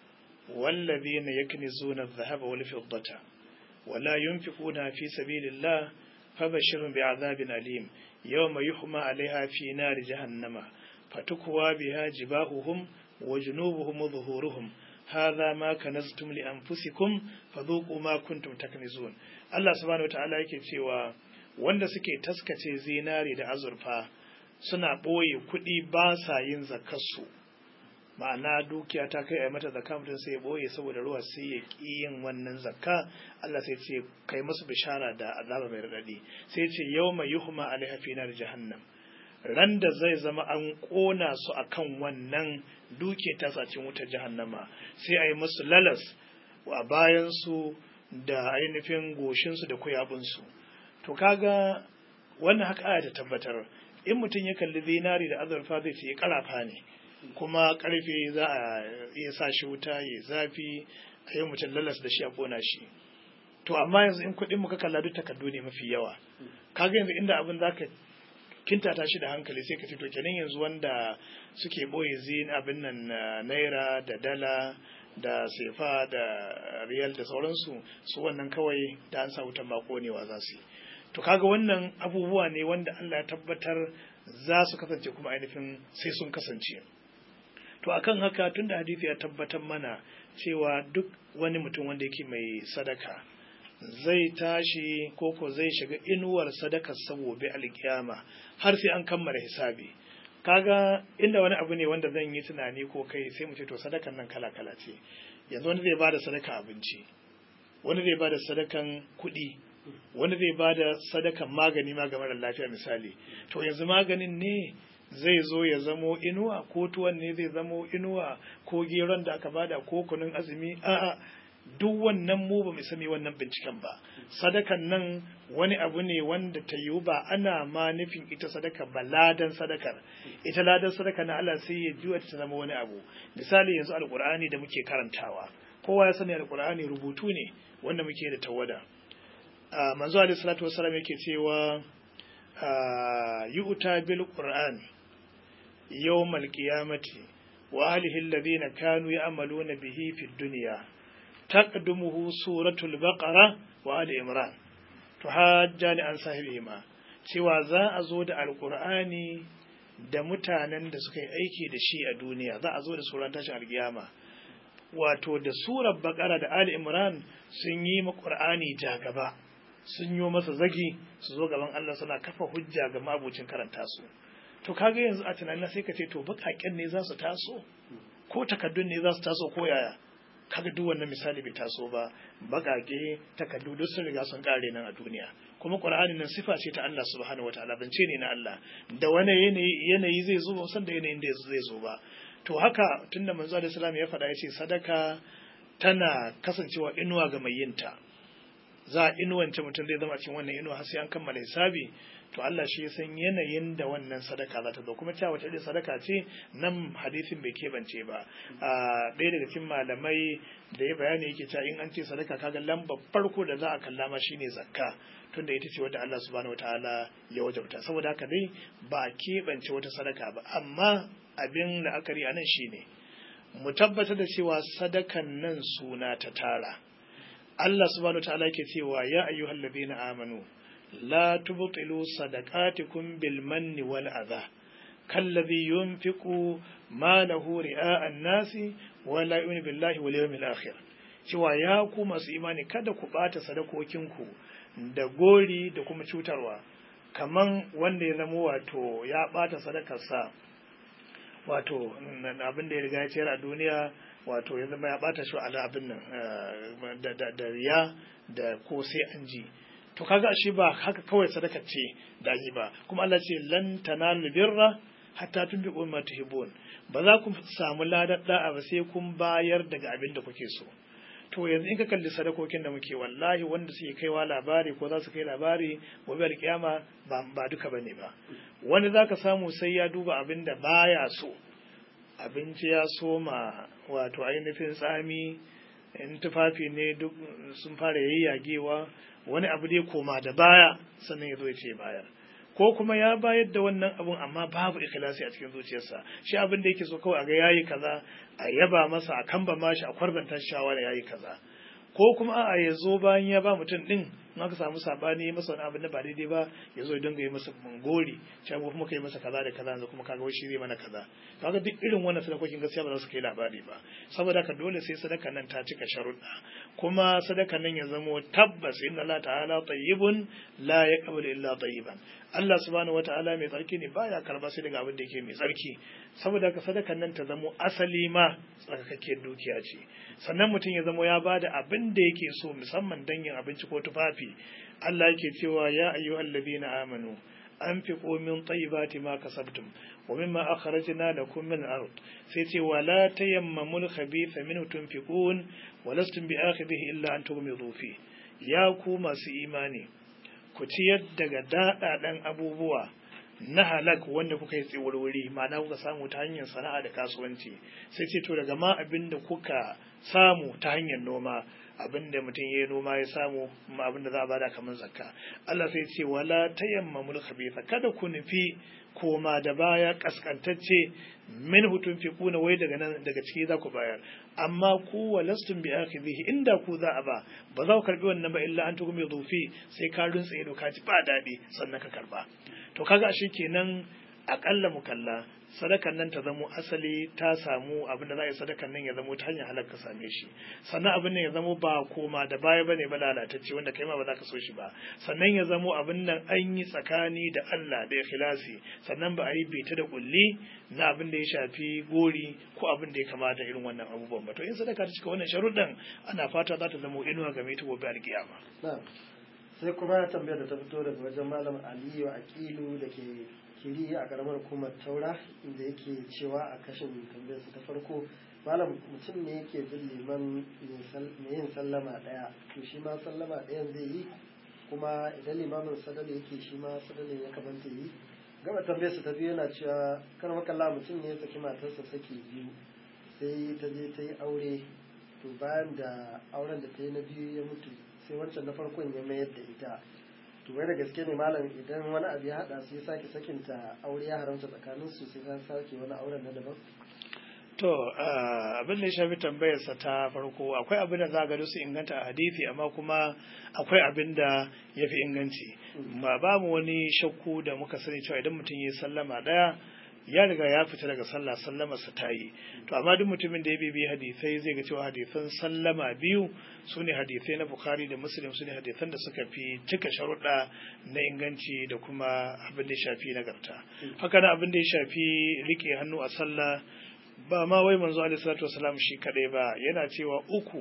B: wallazina yaknizuna adh-dhahaba wal fiddata wala yunfiquna fi sabilillah fabashshirhum bi'adhabin alim yawma yuhma 'alayha fi nari jahannama fatukwa biha jibahuhum wa junubuhum wa zuhuruhum hadha ma kanaztum li anfusikum fadhuqu ma kuntum taknizun Allah subhanahu wata'ala yake cewa wanda suke taskace zinari da azurfa suna ɓoye kuɗi ba sa yin zakarsu ma'ana dukiya ta kai a mata zakka mutum sai ya ɓoye saboda ruwa sai ya ƙi yin wannan zakka Allah sai ce kai musu bishara da azaba mai raɗaɗi sai ce yau mai yuhma alaiha fi nar jahannam ran da zai zama an ƙona su akan wannan duke ta sacin wutar jahannama sai a yi musu lalas a bayan su da ainihin goshinsu da kuyabinsu to kaga wannan haka aya ta tabbatar in mutum ya kalli zinari da azurfa zai ce karafa ne kuma karfe za a iya sa shi wuta ya zafi a yi mutum lalas da shi a kona shi to amma yanzu in kuɗin muka kalla duk takardu ne mafi yawa kaga yanzu inda abin zaka kintata shi da hankali sai ka ce to kenan yanzu wanda suke boye zin abin nan naira da dala da sefa da riyal da sauransu su wannan kawai da an sa wutan ba konewa za su yi to kaga wannan abubuwa ne wanda Allah ya tabbatar za su kasance kuma ainihin sai sun kasance to akan haka tunda hadisi ya tabbatar mana cewa duk wani mutum wanda yake mai sadaka zai tashi koko zai shiga inuwar sadakar saboda alkiyama har sai an kammala hisabi kaga inda wani abu ne wanda zan yi tunani ko kai sai mu ce to sadakan nan kala kala ce yanzu wani zai bada sadaka abinci wani zai bada sadakan kuɗi wani zai ba da sadakan magani ma ga marar lafiya misali to yanzu maganin ne zai zo ya zamo inuwa ko tuwon ne zai zamo inuwa ko geron da aka bada ko kunun azumi a'a duk wannan mu ba mu sani wannan binciken ba sadakan nan wani abu ne wanda ta yiwu ba ana ma nufin ita sadaka ba ladan sadakar ita ladan sadaka na Allah sai ya juya ta zama wani abu misali yanzu alkur'ani da muke karantawa kowa ya sani alkur'ani rubutu ne wanda muke da tawada manzo alaihi salatu wasallam yake cewa yu'ta bil qur'an yawmal qiyamati wa ahlihi alladhina kanu ya'maluna bihi fid dunya taqdumuhu suratul baqara wa ali imran to hajjani an sahibihima cewa za a zo da alqur'ani da mutanen da suka yi aiki da shi a duniya za a zo da suran tashin alkiyama wato da surar baqara da ali imran sun yi ma qur'ani jagaba sun yi masa zagi su zo gaban Allah suna kafa hujja ga mabucin karanta su to kaga yanzu a tunanin sai ka ce to bakaken ne za su taso ko takaddun ne za su taso ko yaya kaga duk wannan misali bai taso ba bakake takaddu duk sun riga sun kare nan a duniya kuma qur'ani nan sifa ce ta Allah subhanahu wataala bance ne na Allah da wani yanayi yanayi zai zo ba san da yanayin da zai zo ba to haka tunda manzo alaihi salam ya faɗa ya ce sadaka tana kasancewa inuwa ga mai yinta za a inuwance mutum zai zama cikin wannan inuwa har sai an kammala hisabi to Allah shi ya san yanayin da wannan sadaka za ta zo kuma cewa wata sadaka ce nan hadisin bai keɓance ba a ɗaya daga cikin malamai da ya bayani yake cewa in an ce sadaka kaga lambar farko da za a kalla ma shine zakka tunda ita ce wadda Allah subhanahu wataala ya wajabta saboda haka dai ba a keɓance wata sadaka ba amma abin la'akari a nan shine mu tabbatar da cewa sadakan nan suna ta tara Allah subhanahu ta'ala yake cewa ya ayyuhal ladina amanu la tubtilu sadaqatikum bil manni wal adha kalladhi yunfiqu malahu ri'a an-nasi wa la yu'minu billahi wal yawmil akhir cewa ya ku masu imani kada ku bata sadakokinku da gori da kuma cutarwa kaman wanda ya zama wato ya bata sadakarsa wato abin da ya riga ya ciyar a duniya wato ya zama ya bata shi ala abin nan da riya da ko sai an ji to kaga shi ba haka kawai sadaka ce da yi ba kuma Allah ce lan tanalu birra hatta tunfiqu ma tuhibbun ba za ku samu ladar da'a ba sai kun bayar daga abin da kuke so to yanzu in ka kalli sadakokin da muke wallahi wanda suke kaiwa labari ko za su kai labari gobe alkiyama ba ba duka bane ba wani zaka samu sai ya duba abin da baya so abinci ya soma wato ainihin tsami in tufafi ne duk sun fara yayyagewa wani abu dai koma da baya sannan ya zo ya ce bayar ko kuma ya bayar da wannan abun amma babu ikhlasi a cikin zuciyarsa shi abin da yake so kawai a ga yayi kaza a yaba masa a kamba mashi a kwarbanta shawara yayi kaza ko kuma a'a ya zo bayan ya ba mutum din in aka samu sabani masa wani abin da ba daidai ba ya zo ya dinga yi masa gori cewa kuma kai masa kaza da kaza yanzu kuma kaga wai shi zai mana kaza kaga duk irin wannan sadakokin gaskiya ba za su kai labari ba saboda haka dole sai sadaka nan ta cika sharuɗa kuma sadaka nan ya zamo tabbas inna Allah ta'ala tayyibun la yaqbalu illa tayyiban Allah subhanahu wata'ala mai tsarki ne baya karba sai daga abin da yake mai tsarki saboda haka sadakan nan ta zamo asali ma tsarkakakkiyar dukiya ce sannan mutum ya zamo ya bada abin da yake so musamman dangin abinci ko tufafi Allah yake cewa ya ayyuhal ladina amanu anfiqu min tayyibati ma kasabtum wa mimma akhrajna lakum min al-ard sai ce wala tayammamul khabitha minhu tunfiqun wa lastum bi'akhidhihi illa an tughmidu fi ya ku masu imani ku ciyar daga daɗaɗen abubuwa na halak wanda kuka yi tsiwurwuri ma'ana kuka samu ta hanyar sana'a da kasuwanci sai ce to daga ma abin da kuka samu ta hanyar noma abin da mutum ya yi noma ya samu kuma abin da za a bada kamar zakka Allah sai ce wala tayammamul khabitha kada ku nufi koma da baya kaskantacce min hutun fi kuna wai daga nan daga ciki za ku bayar amma ku walastum bi akhidhihi inda ku za a ba ba za ku karbi wannan ba illa an tukumi dhufi sai ka runtsa ido ka ji ba daɗi sannan ka karba to kaga shi kenan akalla mukalla sadakan nan ta zamo asali ta samu abin da za a yi sadakan nan ya zamo ta hanyar halar ka same shi sannan abin nan ya zamo ba koma da baya bane ba lalatacce wanda kai ma ba za ka so shi ba sannan ya zamo abin nan an yi tsakani da Allah da ikhlasi sannan ba a yi beta da kulli na abin da ya shafi gori ko abin da ya kamata irin wannan abubuwan ba to in sadaka ta cika wannan sharuɗan ana fata za ta zamo inuwa game ta gobe alkiyama
A: sai kuma tambayar da ta fito daga wajen malam aliyu aqilu da ke kiri a karamar hukumar taura inda yake cewa a kashin tambayarsa ta farko malam mutum ne yake bin liman mai yin sallama daya to shi ma sallama ɗayan zai yi kuma idan limamin sadal yake shi ma sadalin ya kamata yi gaba tambayarsa ta biyu yana cewa kar makalla mutum ne ya saki matarsa saki biyu sai ta je ta yi aure to bayan da auren da ta yi na biyu ya mutu sai wancan na farkon ya mayar da ita to wai da gaske ne malam idan wani abu ya hada su ya sake sakinta aure ya haramta tsakanin su sai ta sake wani auren na daban
B: to abin da ya shafi tambayarsa ta farko akwai abin da za ga su inganta a hadisi amma kuma akwai abin da ya fi inganci ba ba mu wani shakku da muka sani cewa idan mutum ya sallama daya ya riga ya fita daga sallah sallamarsa ta yi to amma duk mutumin da ya bibi hadisai zai ga cewa hadisan sallama biyu su ne hadisai na bukhari da muslim su ne hadisan da suka fi cika sharuɗa na inganci da kuma abin da ya shafi nagarta haka na abin da ya shafi rike hannu a sallah ba ma wai manzo alaihi salatu wasalam shi kadai ba yana cewa uku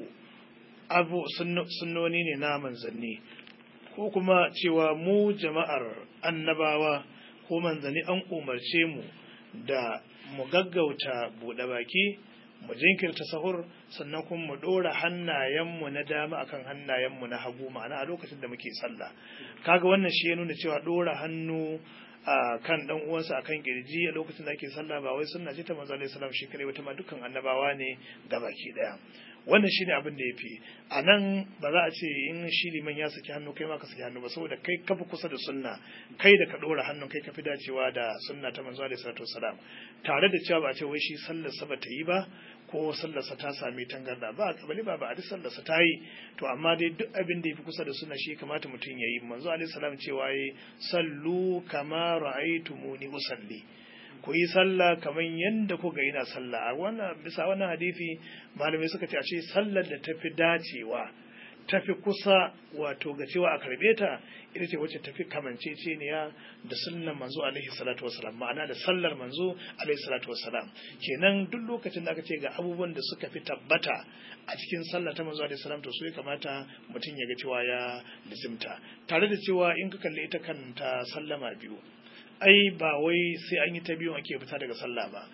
B: abu sunnoni ne na manzanni ko kuma cewa mu jama'ar annabawa ko manzanni an umarce mu da mu gaggauta buɗe baki mu jinkirta sahur sannan kuma mu ɗora hannayenmu na dama akan hannayenmu na hagu ma'ana a lokacin da muke sallah kaga wannan shi ya nuna cewa ɗora hannu a kan dan uwansa akan kirji a lokacin da ake sallah ba wai sunna ce ta manzo alaihi salam shi kare wata ma dukkan annabawa ne gabaki daya wannan shine abin da yafi a nan ba za a ce in shi liman ya saki hannu kai ma ka saki hannu ba saboda kai kafi kusa da sunna kai da ka dora hannun kai kafi dacewa da sunna ta manzo alaihi salatu wasalam tare da cewa ba a ce wai shi sallar sa ba ta yi ba ko sallarsa ta sami tangarda ba kabali ba ba a duk sallarsa ta yi to amma dai duk abin da ya fi kusa da suna shi kamata mutum ya yi manzo alaihi salam cewa yi sallu kama ra'aytumuni usalli ku yi sallah kamar yadda kuka ina sallah a wannan bisa wannan hadisi malamai suka ce a ce sallar da tafi dacewa tafi kusa wato ga cewa a karbe ta ita ce wacce tafi kamanceceniya da sunnan manzo alaihi salatu wasalam ma'ana da sallar manzo alaihi salatu wasalam kenan duk lokacin da aka ce ga abubuwan da suka fi tabbata a cikin sallah ta manzo alaihi salam to su ya kamata mutum ya ga cewa ya lizimta tare da cewa in ka kalli ita kanta sallama biyu ai ba wai sai an yi ta biyu ake fita daga sallah ba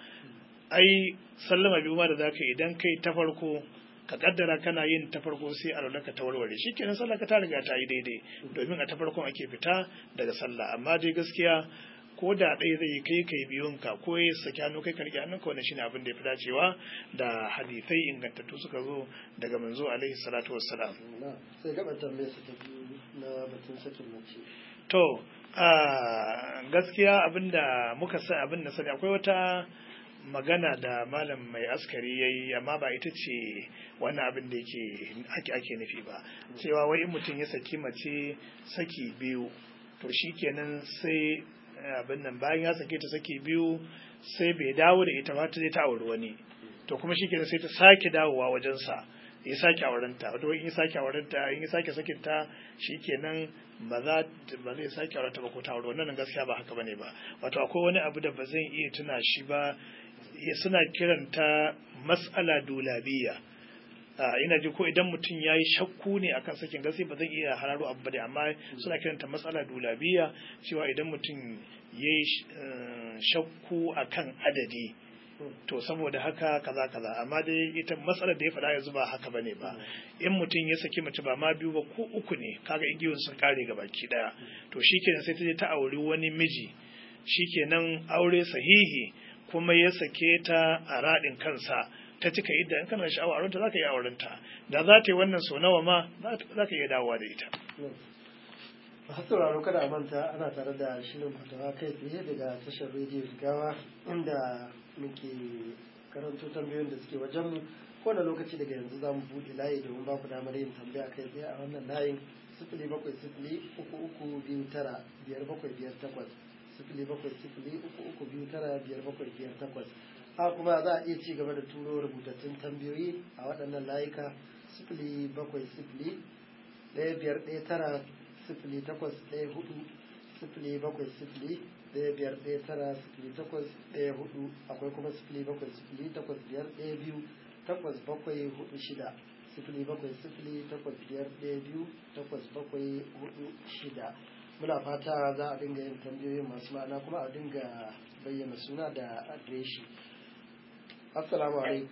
B: ai sallama biyu ma da zaka idan kai ta farko ka kaddara kana yin ta farko sai alwalaka ta warware shikenan sallah ka ta riga ta yi daidai domin a ta farkon ake fita daga sallah amma dai gaskiya ko da ɗaya zai kai kai biyun ka ko ya saki hannu kai ka rike hannunka wannan shine abin da ya fi dacewa da hadisai ingantattu suka zo daga manzo alaihi salatu wassalam
A: sai gaba tambaye su ta na batun sakin mace
B: to a gaskiya abinda muka sa abin da sani akwai wata magana da malam mai askari ya yi amma ba ita ce wannan abin da yake ake ake nufi ba cewa wai in mutum ya saki mace saki biyu to shi kenan sai abin nan bayan ya sake ta saki biyu sai bai dawo da ita ba ta je ta auri wani to kuma shi kenan sai ta sake dawowa wajensa ya sake aurenta wato in ya sake aurenta in ya sake sakin ta shikenan ba za ba zai sake aurenta ba ko ta aure wannan gaskiya ba haka bane ba wato akwai wani abu da ba zan iya tuna shi ba suna kiranta mas'ala dulabiya ina ji ko idan mutum ya yi shakku ne akan sakin gaskiya ba zan iya hararo abu da amma suna kiranta matsala dulabiya cewa idan mutum ya yi shakku akan adadi to saboda haka kaza kaza amma dai ita matsalar da ya faɗa yanzu ba haka bane ba in mutum ya saki mace ba ma biyu ba ko uku ne kaga igiyoyin sun kare ga baki daya to shikenan sai ta je ta auri wani miji shikenan aure sahihi kuma ya sake ta a raɗin kansa ta cika idda in kana sha'awa aurenta za ka yi aurenta da za ta yi wannan so nawa ma za ka iya dawowa da ita
A: masu sauraro kada a manta ana tare da shirin fatawa kai tsaye daga tashar rediyo gawa inda muke karanto tambayoyin da suke wajenmu kowane lokaci daga yanzu za mu buɗe layi domin ba ku damar yin tambaya kai tsaye a wannan layin sifili bakwai sifili uku uku biyu tara biyar bakwai biyar takwas sifili bakwai sifili uku uku biyu tara biyar bakwai biyar takwas a kuma za a iya ci gaba da turo rubutattun tambayoyi a waɗannan layuka sifili bakwai sifili ɗaya biyar ɗaya tara sifili takwas ɗaya hudu sifili bakwai sifili ɗaya biyar ɗaya tara sifili takwas ɗaya hudu akwai kuma sifili bakwai sifili takwas biyar ɗaya biyu takwas bakwai hudu shida sifili bakwai sifili takwas biyar ɗaya biyu takwas bakwai hudu shida muna fata za a dinga yin tambayoyin masu ma'ana kuma a dinga bayyana suna da adireshi assalamu alaikum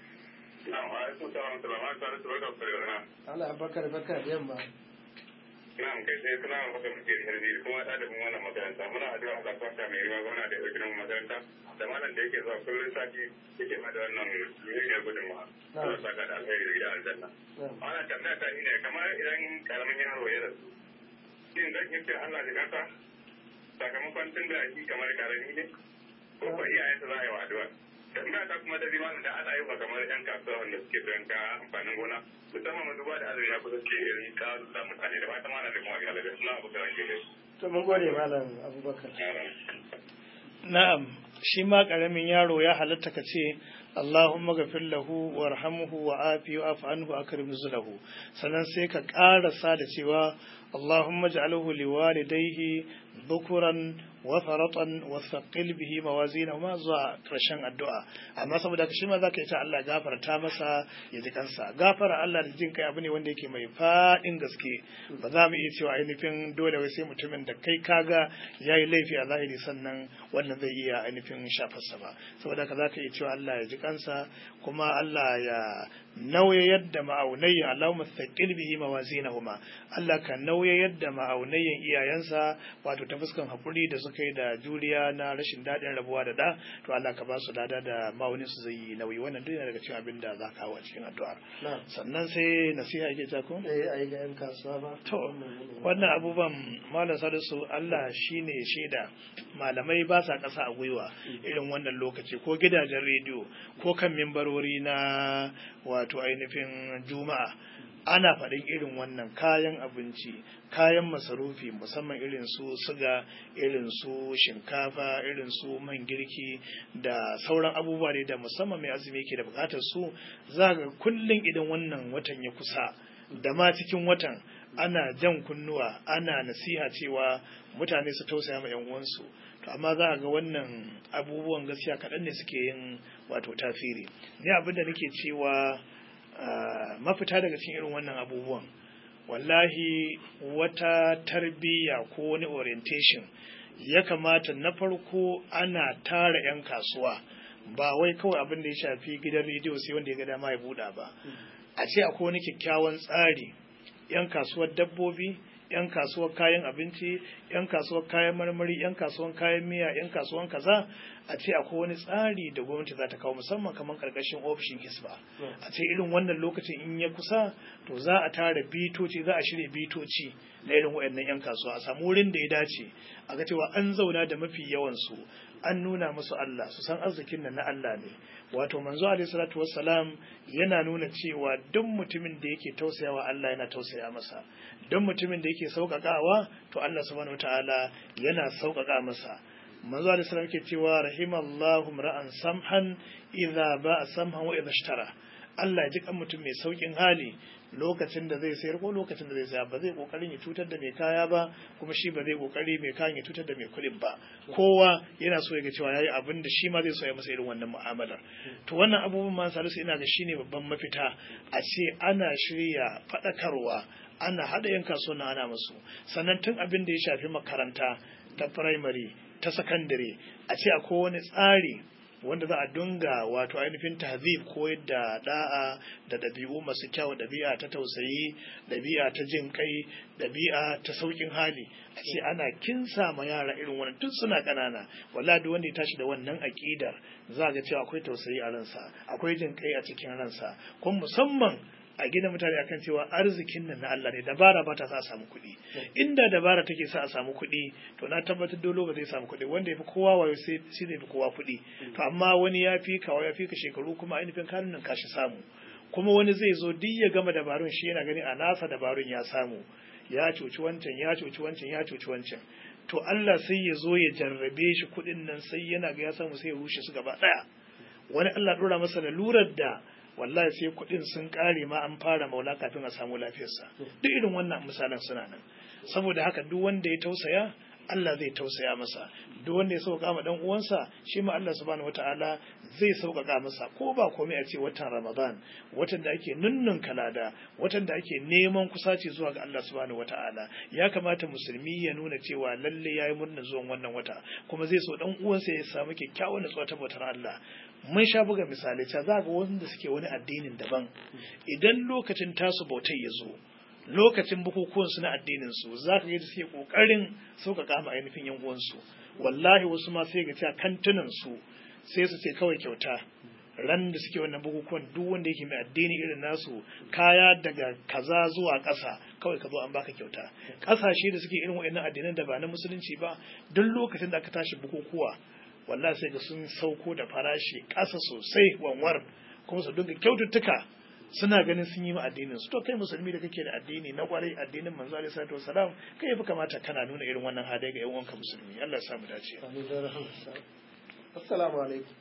A: Allah abakar bakar yamma
C: Na'am kai sai suna maka muke harbi kuma ɗalibin wannan makaranta muna addu'a Allah ta sa mai riwa gwamna da ɗauki makaranta da malam da yake zuwa kullum sati yake ma da wannan muhimmiyar gudunmawa. Allah ta ka da alheri da gidan aljanna. Wannan tambaya ta ne kamar idan karamin yaro ya rasu. Shin dan yake Allah da kasa sakamakon tun da shi kamar karami ne ko ko iyayensa za a yi wa addu'a. tambaya ta kuma da zima da ana yi kamar yan kasuwa wanda suke sayan ka amfanin gona musamman mu duba da azumi ya kusa ce irin ka da mutane da fata mana da kuma iyalai da suna abu da rake da
A: to mun gode malam abubakar
B: na'am shi ma karamin yaro ya halatta ka ce Allahumma gafir lahu warhamhu wa afi wa afu anhu akrim nuzulahu sannan sai ka karasa da cewa Allahumma ja'alhu liwalidayhi dhukuran wa faratan wa thaqil bihi mawazinahuma zuwa karshen addu'a amma saboda ka shi ma zaka yi ta Allah gafarta masa ya ji kansa gafara Allah da jin kai abu ne wanda yake mai fadin gaske ba za mu iya cewa ainihin dole wai sai mutumin da kai kaga yayi laifi a zahiri sannan wannan zai iya ainihin shafarsa ba saboda ka zaka iya cewa Allah ya ji kansa kuma Allah ya nauye yadda ma'aunayyan Allahumma thaqil bihi mawazinahuma Allah ka nauye yadda ma'aunayyan iyayensa wato ta fuskan hakuri da suka yi da juriya na rashin daɗin rabuwa da da to Allah ka ba su lada da ma'aunin su zai yi nauyi wannan duk daga cikin abin da za ka hawa cikin addu'ar sannan sai nasiha yake ta ko
A: eh ai ga yan kasuwa ba
B: to wannan abubuwan malam salisu Allah shine shaida malamai ba sa ƙasa a gwiwa irin wannan lokaci ko gidajen rediyo ko kan mimbarori na wato ainihin juma'a ana faɗin irin wannan kayan abinci kayan masarufi musamman irin su suga irin su shinkafa irin su man girki da sauran abubuwa ne da musamman mai azumi ke da bukatar su za ga kullum idan wannan watan ya kusa da ma cikin watan ana jan kunnuwa ana nasiha cewa mutane su tausaya ma yan uwansu to amma za a ga wannan abubuwan gaskiya kaɗan ne suke yin wato tasiri ni abin da nake cewa mafita daga cikin irin wannan abubuwan wallahi wata tarbiyya ko wani orientation ya kamata na farko ana tara 'yan kasuwa ba wai kawai abin da ya shafi gidan rediyo sai wanda ya ga dama ya buɗa ba a ce akwai wani kyakkyawan tsari 'yan kasuwar dabbobi 'yan kasuwar kayan abinci 'yan kasuwar kayan marmari 'yan kasuwar kayan miya 'yan kasuwar kaza a ce akwai wani tsari da gwamnati za ta kawo musamman kamar karkashin ofishin hisba a ce irin wannan lokacin in ya kusa to za a tara bitoci za a shirya bitoci na irin waɗannan 'yan kasuwa a samu wurin da ya dace a ga cewa an zauna da mafi yawansu an nuna musu Allah su san arzikin nan na Allah ne wato manzo alaihi salatu wassalam yana nuna cewa duk mutumin da yake tausayawa Allah yana tausaya masa duk mutumin da yake sauƙaƙawa to Allah subhanahu wataala yana sauƙaƙa masa manzo alaihi salam yake cewa rahimallahu ra'an samhan idza ba'a samhan wa idza ishtara Allah ji kan mutum mai saukin hali lokacin da zai sayar ko lokacin da zai saya ba zai kokarin ya cutar da mai kaya ba kuma shi ba zai kokari mai kayan ya cutar da mai kuɗin ba kowa yana so ya ga cewa yayi abin da shi ma zai so ya masa irin wannan mu'amalar to wannan abubuwan ma salisu ina ga shine babban mafita a ce ana shirya faɗakarwa ana haɗa yan kasuwa ana musu sannan tun abin da ya shafi makaranta ta firamare ta sakandare a ce akwai wani tsari wanda za a dunga wato ainihin tahzib koyar da da'a da ɗabi'u masu kyau ɗabi'a ta tausayi ɗabi'a ta jin kai ɗabi'a ta saukin hali a ce ana kinsa ma yara irin wannan tun suna ƙanana wala duk wanda ya tashi da wannan aƙidar za ga cewa akwai tausayi a ransa akwai jin kai a cikin ransa kuma musamman a gina mutane akan cewa arzikin nan na Allah ne dabara ba ta sa a samu kuɗi inda dabara take sa a samu kuɗi to na tabbatar dole ba zai samu kuɗi wanda ya fi kowa wayo sai shi zai fi kowa kuɗi to amma wani ya fi kawa ya fi ka shekaru kuma ainihin kanun nan kashi samu kuma wani zai zo duk ya gama dabarun shi yana gani a nasa dabarun ya samu ya cuci wancan ya cuci wancan ya cuci wancan to Allah sai ya zo ya jarrabe shi kuɗin nan sai yana ga ya samu sai ya rushe su gaba ɗaya wani Allah ɗora masa lalurar da wallahi sai kuɗin sun ƙare ma an fara maula kafin a samu lafiyarsa duk irin wannan misalan suna nan saboda haka duk wanda ya tausaya Allah zai tausaya masa duk wanda ya sauƙa ma dan uwansa shi ma Allah subhanahu wataala zai sauƙaƙa masa ko ba komai a ce watan Ramadan watan da ake nunnun kalada watan da ake neman kusaci zuwa ga Allah subhanahu wataala ya kamata musulmi ya nuna cewa lalle yayi murnar zuwan wannan wata kuma zai so dan uwansa ya samu kyakkyawan nutsuwa ta bautar Allah mun sha buga misalai ta za ga wanda suke wani addinin daban idan lokacin tasu bautai ya zo lokacin bukukuwan su na addinin su za ka ga da suke kokarin sauƙaƙa ma ainihin yan uwansu wallahi wasu ma sai ga cewa kantunan su sai su ce kawai kyauta ran da suke wannan bukukuwan duk wanda yake mai addini irin nasu kaya daga kaza zuwa ƙasa kawai ka zo an baka kyauta ƙasashe da suke irin wa'annan addinan da ba na musulunci ba duk lokacin da aka tashi bukukuwa wallahi sai ga sun sauko da farashi ƙasa sosai wanwar kuma su dinga kyaututtuka suna ganin sun yi ma addinin su to kai musulmi da kake da addini na kwarai addinin manzo alaihi salatu wasalam kai yafi kamata kana nuna irin wannan hadai ga yan uwanka musulmi Allah ya samu dace
A: assalamu alaikum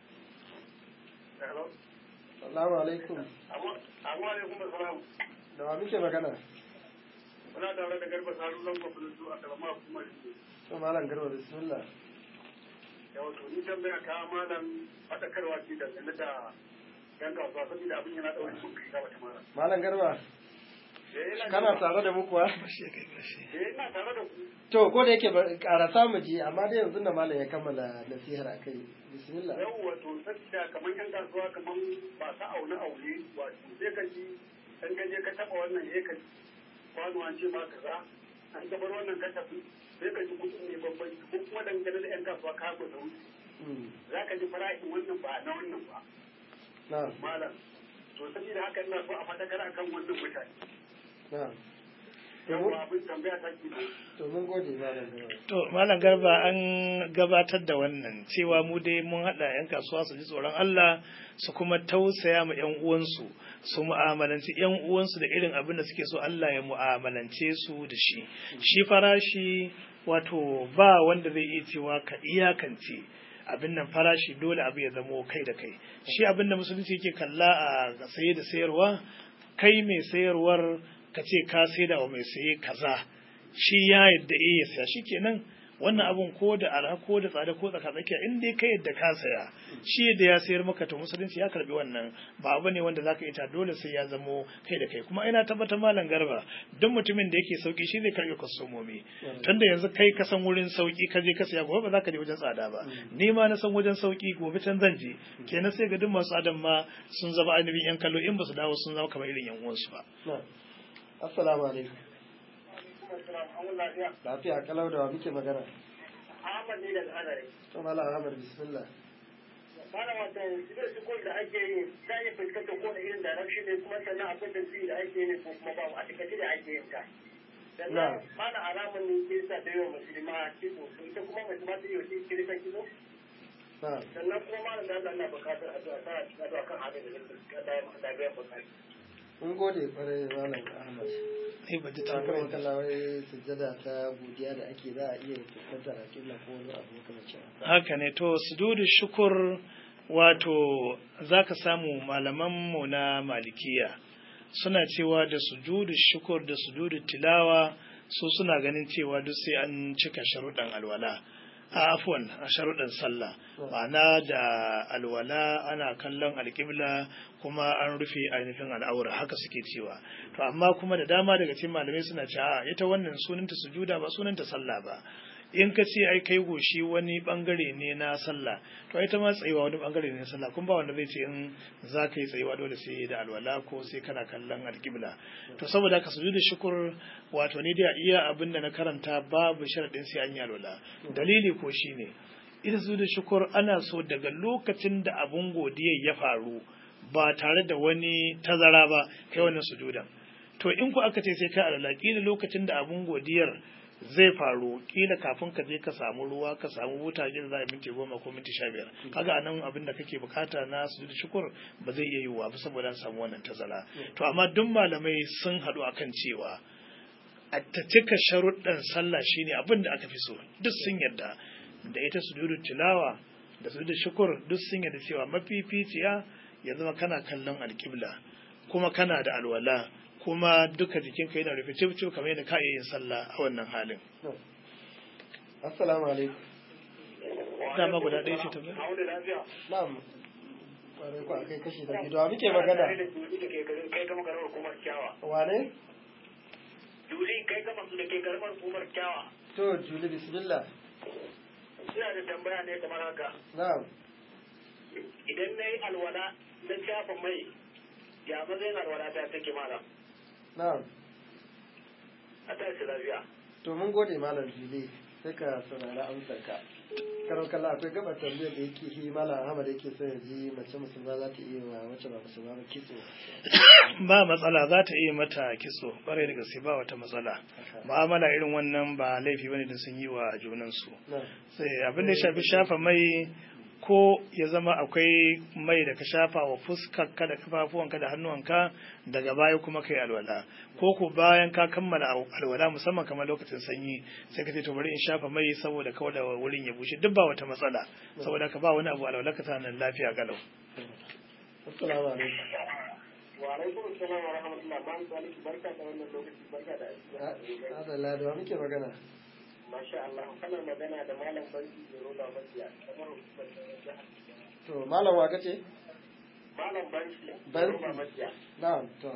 A: assalamu alaikum
C: Amma alaikum assalam.
A: da wa muke magana
C: Muna tare da garba saru zan gwamnati su a kalama kuma
A: to malam garba bismillah
C: yawa to ni tambaya ka malam faɗakarwa ce dangane da yan kasuwa saboda abin yana ɗaure sun kai gaba ta malam.
A: malam garba
C: Eh, ina
A: kana
C: jin-
A: tare da mu kuwa
C: Eh, ina tare da ku.
A: to ko da yake ba- karasa mu ji amma dai yanzu da malam ya kammala nasihar akai bismillah
C: Yawwa to saboda kamar yan kasuwa kamar ba sa aune aune wato sai ka ji an gaje ka taɓa wannan ya ka ji kwano an ce ma kaza an gabar wannan ka tafi sai ka ji kuɗin ne babban ko kuma dangane da yan kasuwa ka da wuce
A: Mm,
C: za ka ji farashin wannan ba na wannan ba
A: na'am
C: malam to saboda haka ina so a faɗakar akan wannan mutane
A: na'am to
C: yawwa
A: mun-
C: abin tambaya ta ke
A: to mun gode malam garba
B: To, Malam Garba an gabatar da wannan cewa mu dai mun haɗa 'yan kasuwa su ji tsoron Allah su kuma tausaya ma 'yan uwansu su mu'amalanci 'yan uwansu da irin abin da suke so Allah ya mu'amalance su da shi. Shi farashi wato ba wanda zai iya cewa ka iyakance abin nan farashi dole abu ya zamo kai da kai. Shi abin da musulunci yake kalla a saye da sayarwa kai mai sayarwar ka ce ka saida wa mai saye kaza. shi ya yadda eh ya saya shi kenan wannan abun ko da arha ko da tsada ko tsaka tsakiya in dai ka yadda ka saya shi yadda ya sayar maka to musulunci ya karbi wannan ba abu ne wanda zaka ita dole sai ya zamo kai da kai kuma ina tabbatar malam garba duk mutumin da yake sauki shi zai karbi kwastomomi tunda yanzu kai ka san wurin sauki ka je ka saya gobe ba za ka je wajen tsada ba ni ma na san wajen sauki gobe can zan je kenan sai ga duk masu adam ma sun zama ainihin yan kallo in ba su dawo sun zama kamar irin yan uwansu ba
A: na'am assalamu alaikum lafiya kalau da wa muke magana
D: Ahmad ne daga Azare.
A: to malam Ahmad bismillah
D: Malam wata zai su da ake yi za a yi fuskantar ko da irin direction ne kuma sannan akwai tasiri da ake yi ko kuma babu a takaice da ake yin ta. Sannan malam alamun ne ke sa da yawa musulma kizo ita kuma musulma ta yi wa kirisan kizo.
A: na'am
D: Sannan kuma malam da Allah na bukatar addu'a ta cikin addu'a kan halin da zai da biyan bukatu.
A: mun gode kwarai malam Ahmad
B: Eh, ba ji
A: ta
B: tambayar
A: kuma kallawai sujjada ta godiya da ake za a iya fuskantar akilla ko wani abu makamancin haka
B: haka ne to sujudu shukur wato zaka samu malamanmu na malikiya suna cewa da sujudu shukur da sujudu tilawa su suna ganin cewa duk sai an cika sharuɗan alwala a afwan a sharuɗan sallah ma'ana da alwala ana kallon alƙibla kuma an rufe ainihin al'aura haka suke cewa to amma kuma da dama daga cikin malamai suna cewa ita wannan sunanta sujuda ba sunanta sallah ba in ka ce ai kai goshi wani bangare ne na sallah to ita ma tsayuwa wani bangare ne na sallah kun ba wanda zai ce in za ka yi tsayuwa dole sai da alwala ko sai kana kallon alƙibla to saboda haka sujudu shukur wato ni da iya abin da na karanta babu sharadin sai an yi alwala dalili ko shine ita sujudu shukur ana so daga lokacin da abun godiya ya faru ba tare da wani tazara ba kai wannan sujudan to in ku aka ce sai kai alwala kila lokacin da abun godiyar zai faru kila kafin ka je ka samu ruwa ka samu wuta gida za a minti goma ko minti sha biyar kaga anan abin da kake bukata na su da shukur ba zai iya yiwuwa ba saboda an samu wannan tazara to amma duk malamai sun haɗu akan cewa a ta cika sharuɗan sallah shine abin da aka fi so duk sun yarda da ita sujudu tilawa da sujudu shukur duk sun yarda cewa mafificiya ya zama kana kallon alƙibla kuma kana da alwala kuma duka jikinka yana rufe cif cif kamar yadda ka iya yin sallah a wannan halin
A: assalamu alaikum
B: dama guda ɗaya ce ta
D: A wani lafiya.
A: na'am kwarai ku akai kashi da gido muke magana
D: Kai kama karamar hukumar kyawa.
A: wane
D: Juli kai kama su da ke karamar hukumar kyawa.
A: to juli bismillah
D: Ina da tambaya ne kamar haka.
A: na'am
D: Idan na yi alwala na shafa mai ya matsayin alwala ta take malam.
A: na'am
D: A tashi lafiya.
A: to mun gode malam juli sai ka saurari amsar ka karo kalla akwai gaba tambayar da yake shi malam ahmad yake son ya ji mace musulma za ta iya wa wacce ba musulma ba kitso
B: ba matsala za ta iya mata kitso ƙwarai da gaske ba wata matsala mu'amala irin wannan ba laifi bane da sun yi wa junansu
A: na'am
B: sai abin da ya shafi shafa mai ko ya zama akwai mai da ka shafa wa fuskarka da kafafuwanka da hannuwanka daga baya kuma kai alwala ko ko bayan ka kammala alwala musamman kamar lokacin sanyi sai ka ce to bari in shafa mai saboda kawai da wurin ya bushe duk ba wata matsala saboda ka ba wani abu alwala ka tana lafiya galau
A: assalamu alaikum
D: Wa alaikum salam wa rahmatullah. Ma'am Saliki barka da wannan lokaci barka da aiki.
A: adalla da wa muke magana
D: Masha Allah, kana magana da Malam Banki da Roba Mafiya, kamar hukumar jihar.
A: to malam wa kace
D: Malam Banki da
A: Banki.
D: Roba Mafiya.
A: na'am to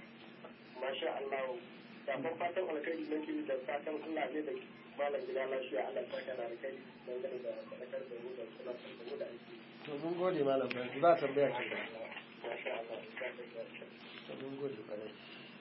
D: Masha Allah. Kafin fatan alkhairi nake da fatan Allah ne da Malam gida lafiya Allah ta kana alkhairi dangane da sadakar da mu da suna da mu da aiki.
A: to mun gode malam barki ba tambaya ce
D: Masha Allah.
A: to mun gode kwarai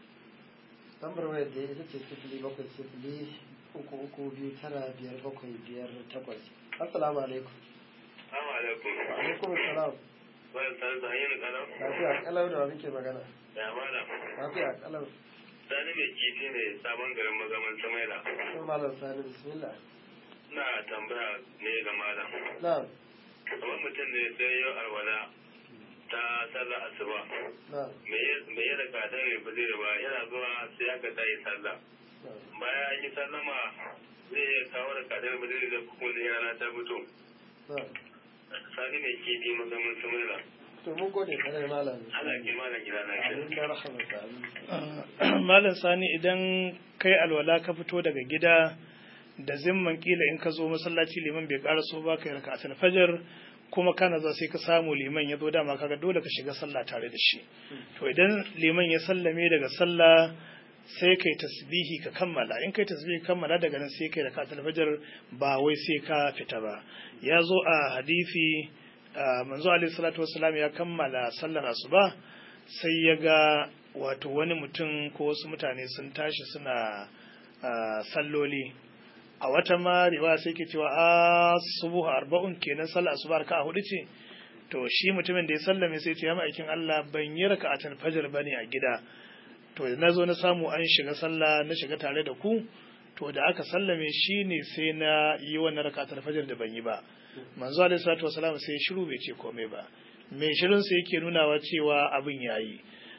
A: lambar wayar da ita ce sifili bakwai sifili uku uku biyu tara biyar bakwai biyar takwas assalamu alaikum
C: Assalamu alaikum.
A: wa alaikum salam
C: Bayan san san yin kalam.
A: lafiya kalau da wa muke magana
C: Ya malam.
A: lafiya kalau
C: Sani mai kifi ne sabon garin magaman Samaila.
A: to malam sani bismillah
C: Ina tambaya ne ga malam.
A: na'am
C: Kamar mutum ne sai yau alwala ta sallah asuba.
A: na'am
C: Me ya raka dan ya fi zai ba yana zuwa sai aka ta yi sallah.
A: na'am
C: Bayan an yi sallama zai iya kawo da kadar ba zai da kuma yana ta fito.
A: na'am
C: Sani mai kifi magaman Samaila.
A: to mun gode kwarai malam
C: Allah ya kima da gida lafiya.
A: amin da rahamata amin
B: malam sani idan kai alwala ka fito daga gida da zimman kila in ka zo masallaci liman bai karaso ba kai raka asal fajar kuma kana za sai ka samu liman ya zo dama kaga dole ka shiga sallah tare da shi to idan liman ya sallame daga sallah sai kai tasbihi ka kammala in kai tasbihi ka kammala daga nan sai kai raka asal fajar ba wai sai ka fita ba ya zo a hadisi ah, manzo alaihi salatu wassalam ya kammala sallar asuba sai ya ga wato wani mutum ko wasu mutane sun tashi suna salloli a wata ma riwaya sai ke cewa a subuhu arba'un kenan sallah asuba raka'a hudu ce to shi mutumin da ya sallame sai ce ya ma'aikin Allah ban yi raka'atul fajr bane a gida to na zo na samu an shiga sallah na shiga tare da ku to da aka sallame shi ne sai na yi wannan raka'atul fajr da ban yi ba manzo alaihi salatu wasalam sai shiru bai ce komai ba mai shirin sai yake nunawa cewa abin yayi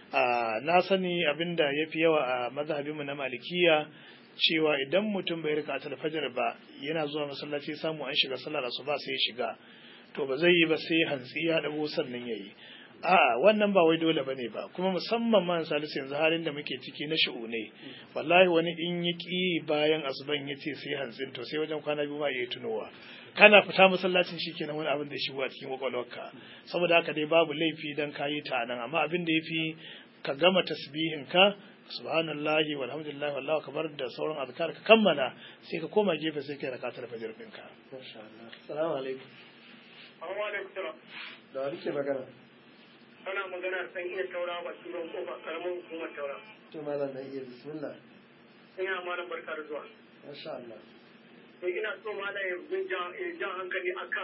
B: na sani abinda yafi yawa a mazhabinmu na malikiya cewa idan mutum bai rika ta fajar ba yana zuwa masallaci samu an shiga sallar asuba sai ya shiga to ba zai yi ba sai hantsi ya dago sannan yayi a wannan ba wai dole bane ba kuma musamman man salisu yanzu halin da muke ciki na ne wallahi wani in yi ki bayan asuban ya ce sai hantsin to sai wajen kwana biyu ma ya tunowa kana fita masallacin shi kenan wani abin da ya shigo a cikin kwakwalwarka saboda haka dai babu laifi dan kayi ta nan amma abin da yafi ka gama tasbihin ka subhanallahi walhamdulillahi wallahu akbar da sauran azkar ka kammala sai ka koma gefe sai kai rakatar fajr ɗinka
A: masha Allah assalamu alaikum
D: Assalamu alaikum salam.
A: da wani ke magana
D: Ana magana san iya taura ba turan kofa karamin hukumar taura.
A: to malam dan iya bismillah
D: Ina malam barka da zuwa.
A: masha Allah
D: To ina so malam ya bin jan ya jan hankali akan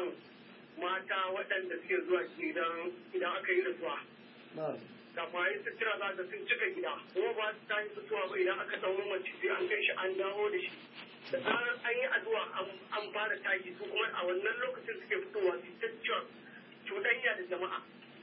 D: mata waɗanda suke zuwa idan idan aka yi rasuwa.
A: na'am
D: Kafin a yi sutura za ka sun cika gida. Kuma ba su tashi fitowa ba idan aka ɗau mace sai an kai shi an dawo da shi. Da zarar an yi addu'a an fara tashi su kuma a wannan lokacin suke fitowa su ta cuɗanya da jama'a.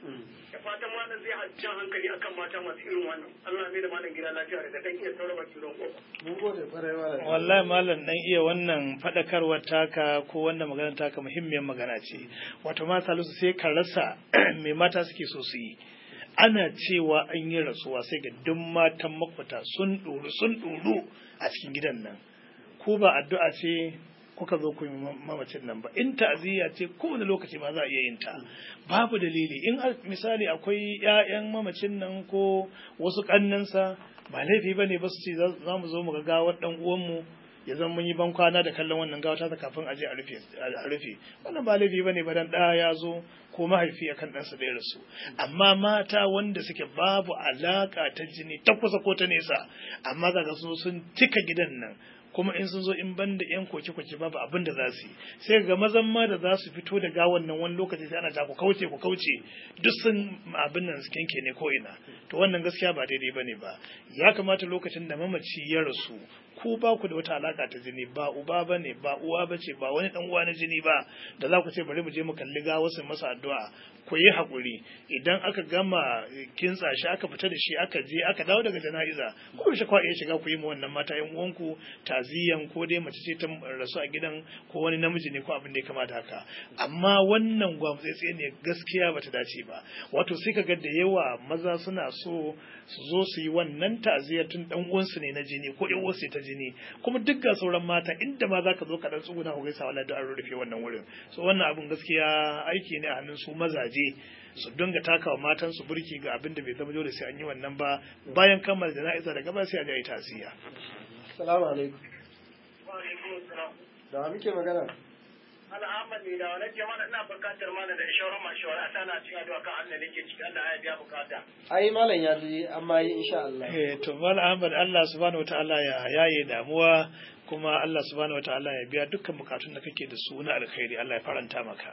D: da fatan malam zai jan hankali akan mata masu irin wannan Allah mai da malam gida lafiya daga dan iya sauraba kiran kofa
A: mun gode kwarai malam
B: wallahi malam dan iya wannan fadakarwar taka ko wannan magana taka muhimmiyar magana ce wato ma salisu sai ka rasa me mata suke so su yi ana cewa an yi rasuwa sai ga duk matan makwata sun ɗoru sun ɗoru a cikin gidan nan ko ba addu'a ce kuka zo kun yi mamacin nan ba in ta'aziyya ce kowane lokaci ma za a iya yin ta babu dalili in misali akwai ƴaƴan mamacin nan ko wasu kannansa ba laifi ba ne ba su ce za mu zo mu ga gawar ɗan uwanmu ya zama mun yi ban kwana da kallon wannan gawa ta kafin a je a rufe a rufe wannan ba laifi bane ba dan ɗa ya zo ko mahaifi akan ɗansa da ya rasu amma mata wanda suke babu alaka ta jini ta kusa ko ta nesa amma kaga sun sun cika gidan nan kuma in sun zo in ban da yan koke-koke babu abin da za su yi sai ga mazan ma da za su fito da gawan nan wani lokaci sai ana ta ku kauce ku kauce duk sun abin nan su kenke ne ko ina to wannan gaskiya ba daidai bane ba ya kamata lokacin da mamaci ya rasu ku ba ku da wata alaka ta jini ba uba ba ne ba uwa ba ce ba wani dan uwa na jini ba da za ku ce bari mu je mu kalli ga wasu masa addu'a ku yi haƙuri idan aka gama kintsa shi aka fita da shi aka je aka dawo daga jana'iza ko shi kwa iya shiga ku yi ma wannan mata yan uwanku taziyan ko dai mace ce ta rasu a gidan ko wani namiji ne ko abin da ya kamata haka amma wannan gwamnati ne gaskiya bata dace ba wato sai kaga da yawa maza suna so su zo su yi wannan ta'aziyar tun dan uwansu ne na jini ko yan uwansu ta jini kuma duk ga sauran mata inda ma zaka zo ka dan tsuguna ku gaisa wallahi da an rufe wannan wurin so wannan abun gaskiya aiki ne a hannun su mazaje su dinga takawa matan su burki ga abin da bai zama dole sai an yi wannan ba bayan kammala jana'iza daga ba sai a je a yi ta'aziyya
A: assalamu alaikum
D: wa alaikum assalam
A: da wa muke magana
D: al'amman ne da wani jama'a ina bukatar mana da shawarar mashawara ta na cikin addu'a kan Allah nake ciki Allah ya biya bukata
A: ai malam ya ji amma yi insha Allah
B: eh to mal Ahmad Allah subhanahu wataala ya yaye damuwa kuma Allah subhanahu wataala ya biya dukkan bukatun da kake da su na alkhairi Allah ya faranta maka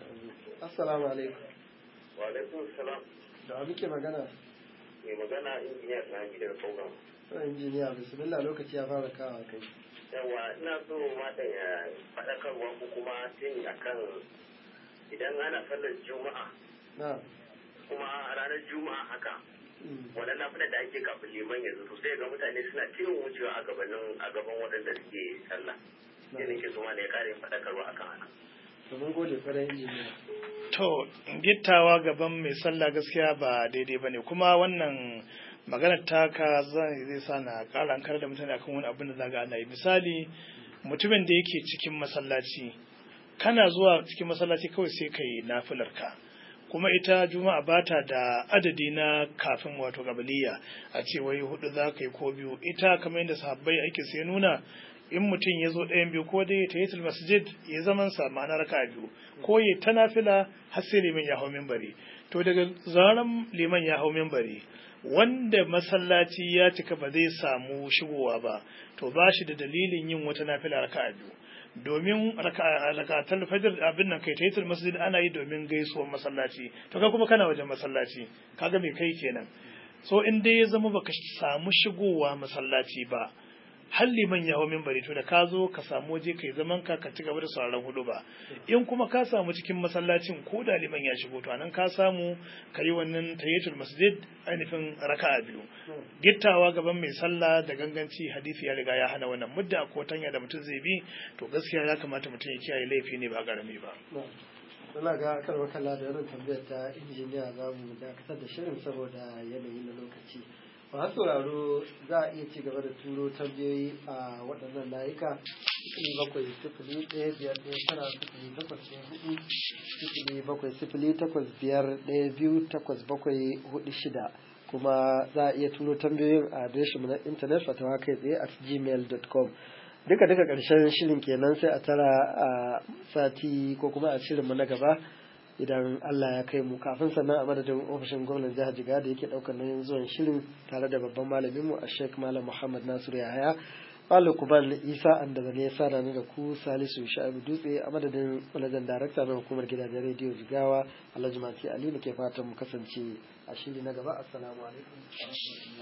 A: assalamu alaikum
C: wa alaikum salam
A: da wa muke magana
C: mai magana injiniya na gidan program
A: to injiniya bismillah lokaci ya fara kawo kai
C: yawa ina so mata ya faɗakarwa ko kuma tuni akan idan ana sallar juma'a
A: na
C: kuma ranar juma'a haka wannan nafilar da ake kafin liman yanzu to sai ga mutane suna cikin wucewa a gabanin a gaban waɗanda suke sallah sai nake so ma da ya kare faɗakarwa akan haka
A: to mun gode kwarai injiniya
B: to gittawa gaban mai sallah gaskiya ba daidai bane kuma wannan maganar taka zai zai sa na ƙara an da mutane akan wani abin da zaga ana yi misali mutumin da yake cikin masallaci kana zuwa cikin masallaci kawai sai kai nafilar ka kuma ita juma'a bata da adadi na kafin wato gabaliya a ce wai hudu za ka yi ko biyu ita kamar yadda sahabbai ake sai nuna in mutum ya zo ɗayan biyu ko dai ta yi masjid ya zaman sa ma'ana raka biyu ko ya ta nafila har sai liman ya hau minbari to daga zaran liman ya hau minbari wanda masallaci ya cika ba zai samu shigowa ba to ba shi da dalilin yin wata nafila raka'a biyu domin rakatar fajr abin nan kai tayitul masjid ana yi domin gaisuwar masallaci to kai kuma kana wajen masallaci kaga me kai kenan so in dai ya zama baka samu shigowa masallaci ba har liman ya hau minbari to da ka zo ka samu waje kai zaman ka ka ci gaba da sauraron hudu ba in kuma ka samu cikin masallacin ko da liman ya shigo to anan ka samu ka yi wannan tahiyatul masjid ainihin raka'a biyu gittawa gaban mai sallah da ganganci hadisi ya riga ya hana wannan mudda ko tanya da mutum zai bi to gaskiya ya kamata mutum ya kiyaye laifi ne ba garami ba
A: Suna ga karwa kalla da wannan tambayar ta injiniya za mu dakatar da shirin saboda yanayi na lokaci. masu sauraro za a iya ci gaba da turo tambayoyi a waɗannan layuka sifili bakwai sifili ɗaya biyar ɗaya tara sifili takwas ɗaya hudu sifili bakwai sifili takwas biyar ɗaya biyu takwas bakwai hudu shida kuma za a iya turo tambayoyin a adireshinmu na intanet fatawa kai tsaye at gmail.com duka duka ƙarshen shirin kenan sai a tara a sati ko kuma a shirinmu na gaba idan Allah ya kai mu kafin sannan a madadin ofishin gwamnan jihar Jiga da yake daukar nauyin zuwan shirin tare da babban malamin mu a Sheikh Malam Muhammad Nasiru Yahaya Malam Kuban Isa an daga ne ya sada ni da ku Salisu Sha'ibu Dutse a madadin manajan darakta na hukumar gidajen rediyo Jigawa Alhaji Mati Ali ke fatan mu kasance a shiri na gaba assalamu alaikum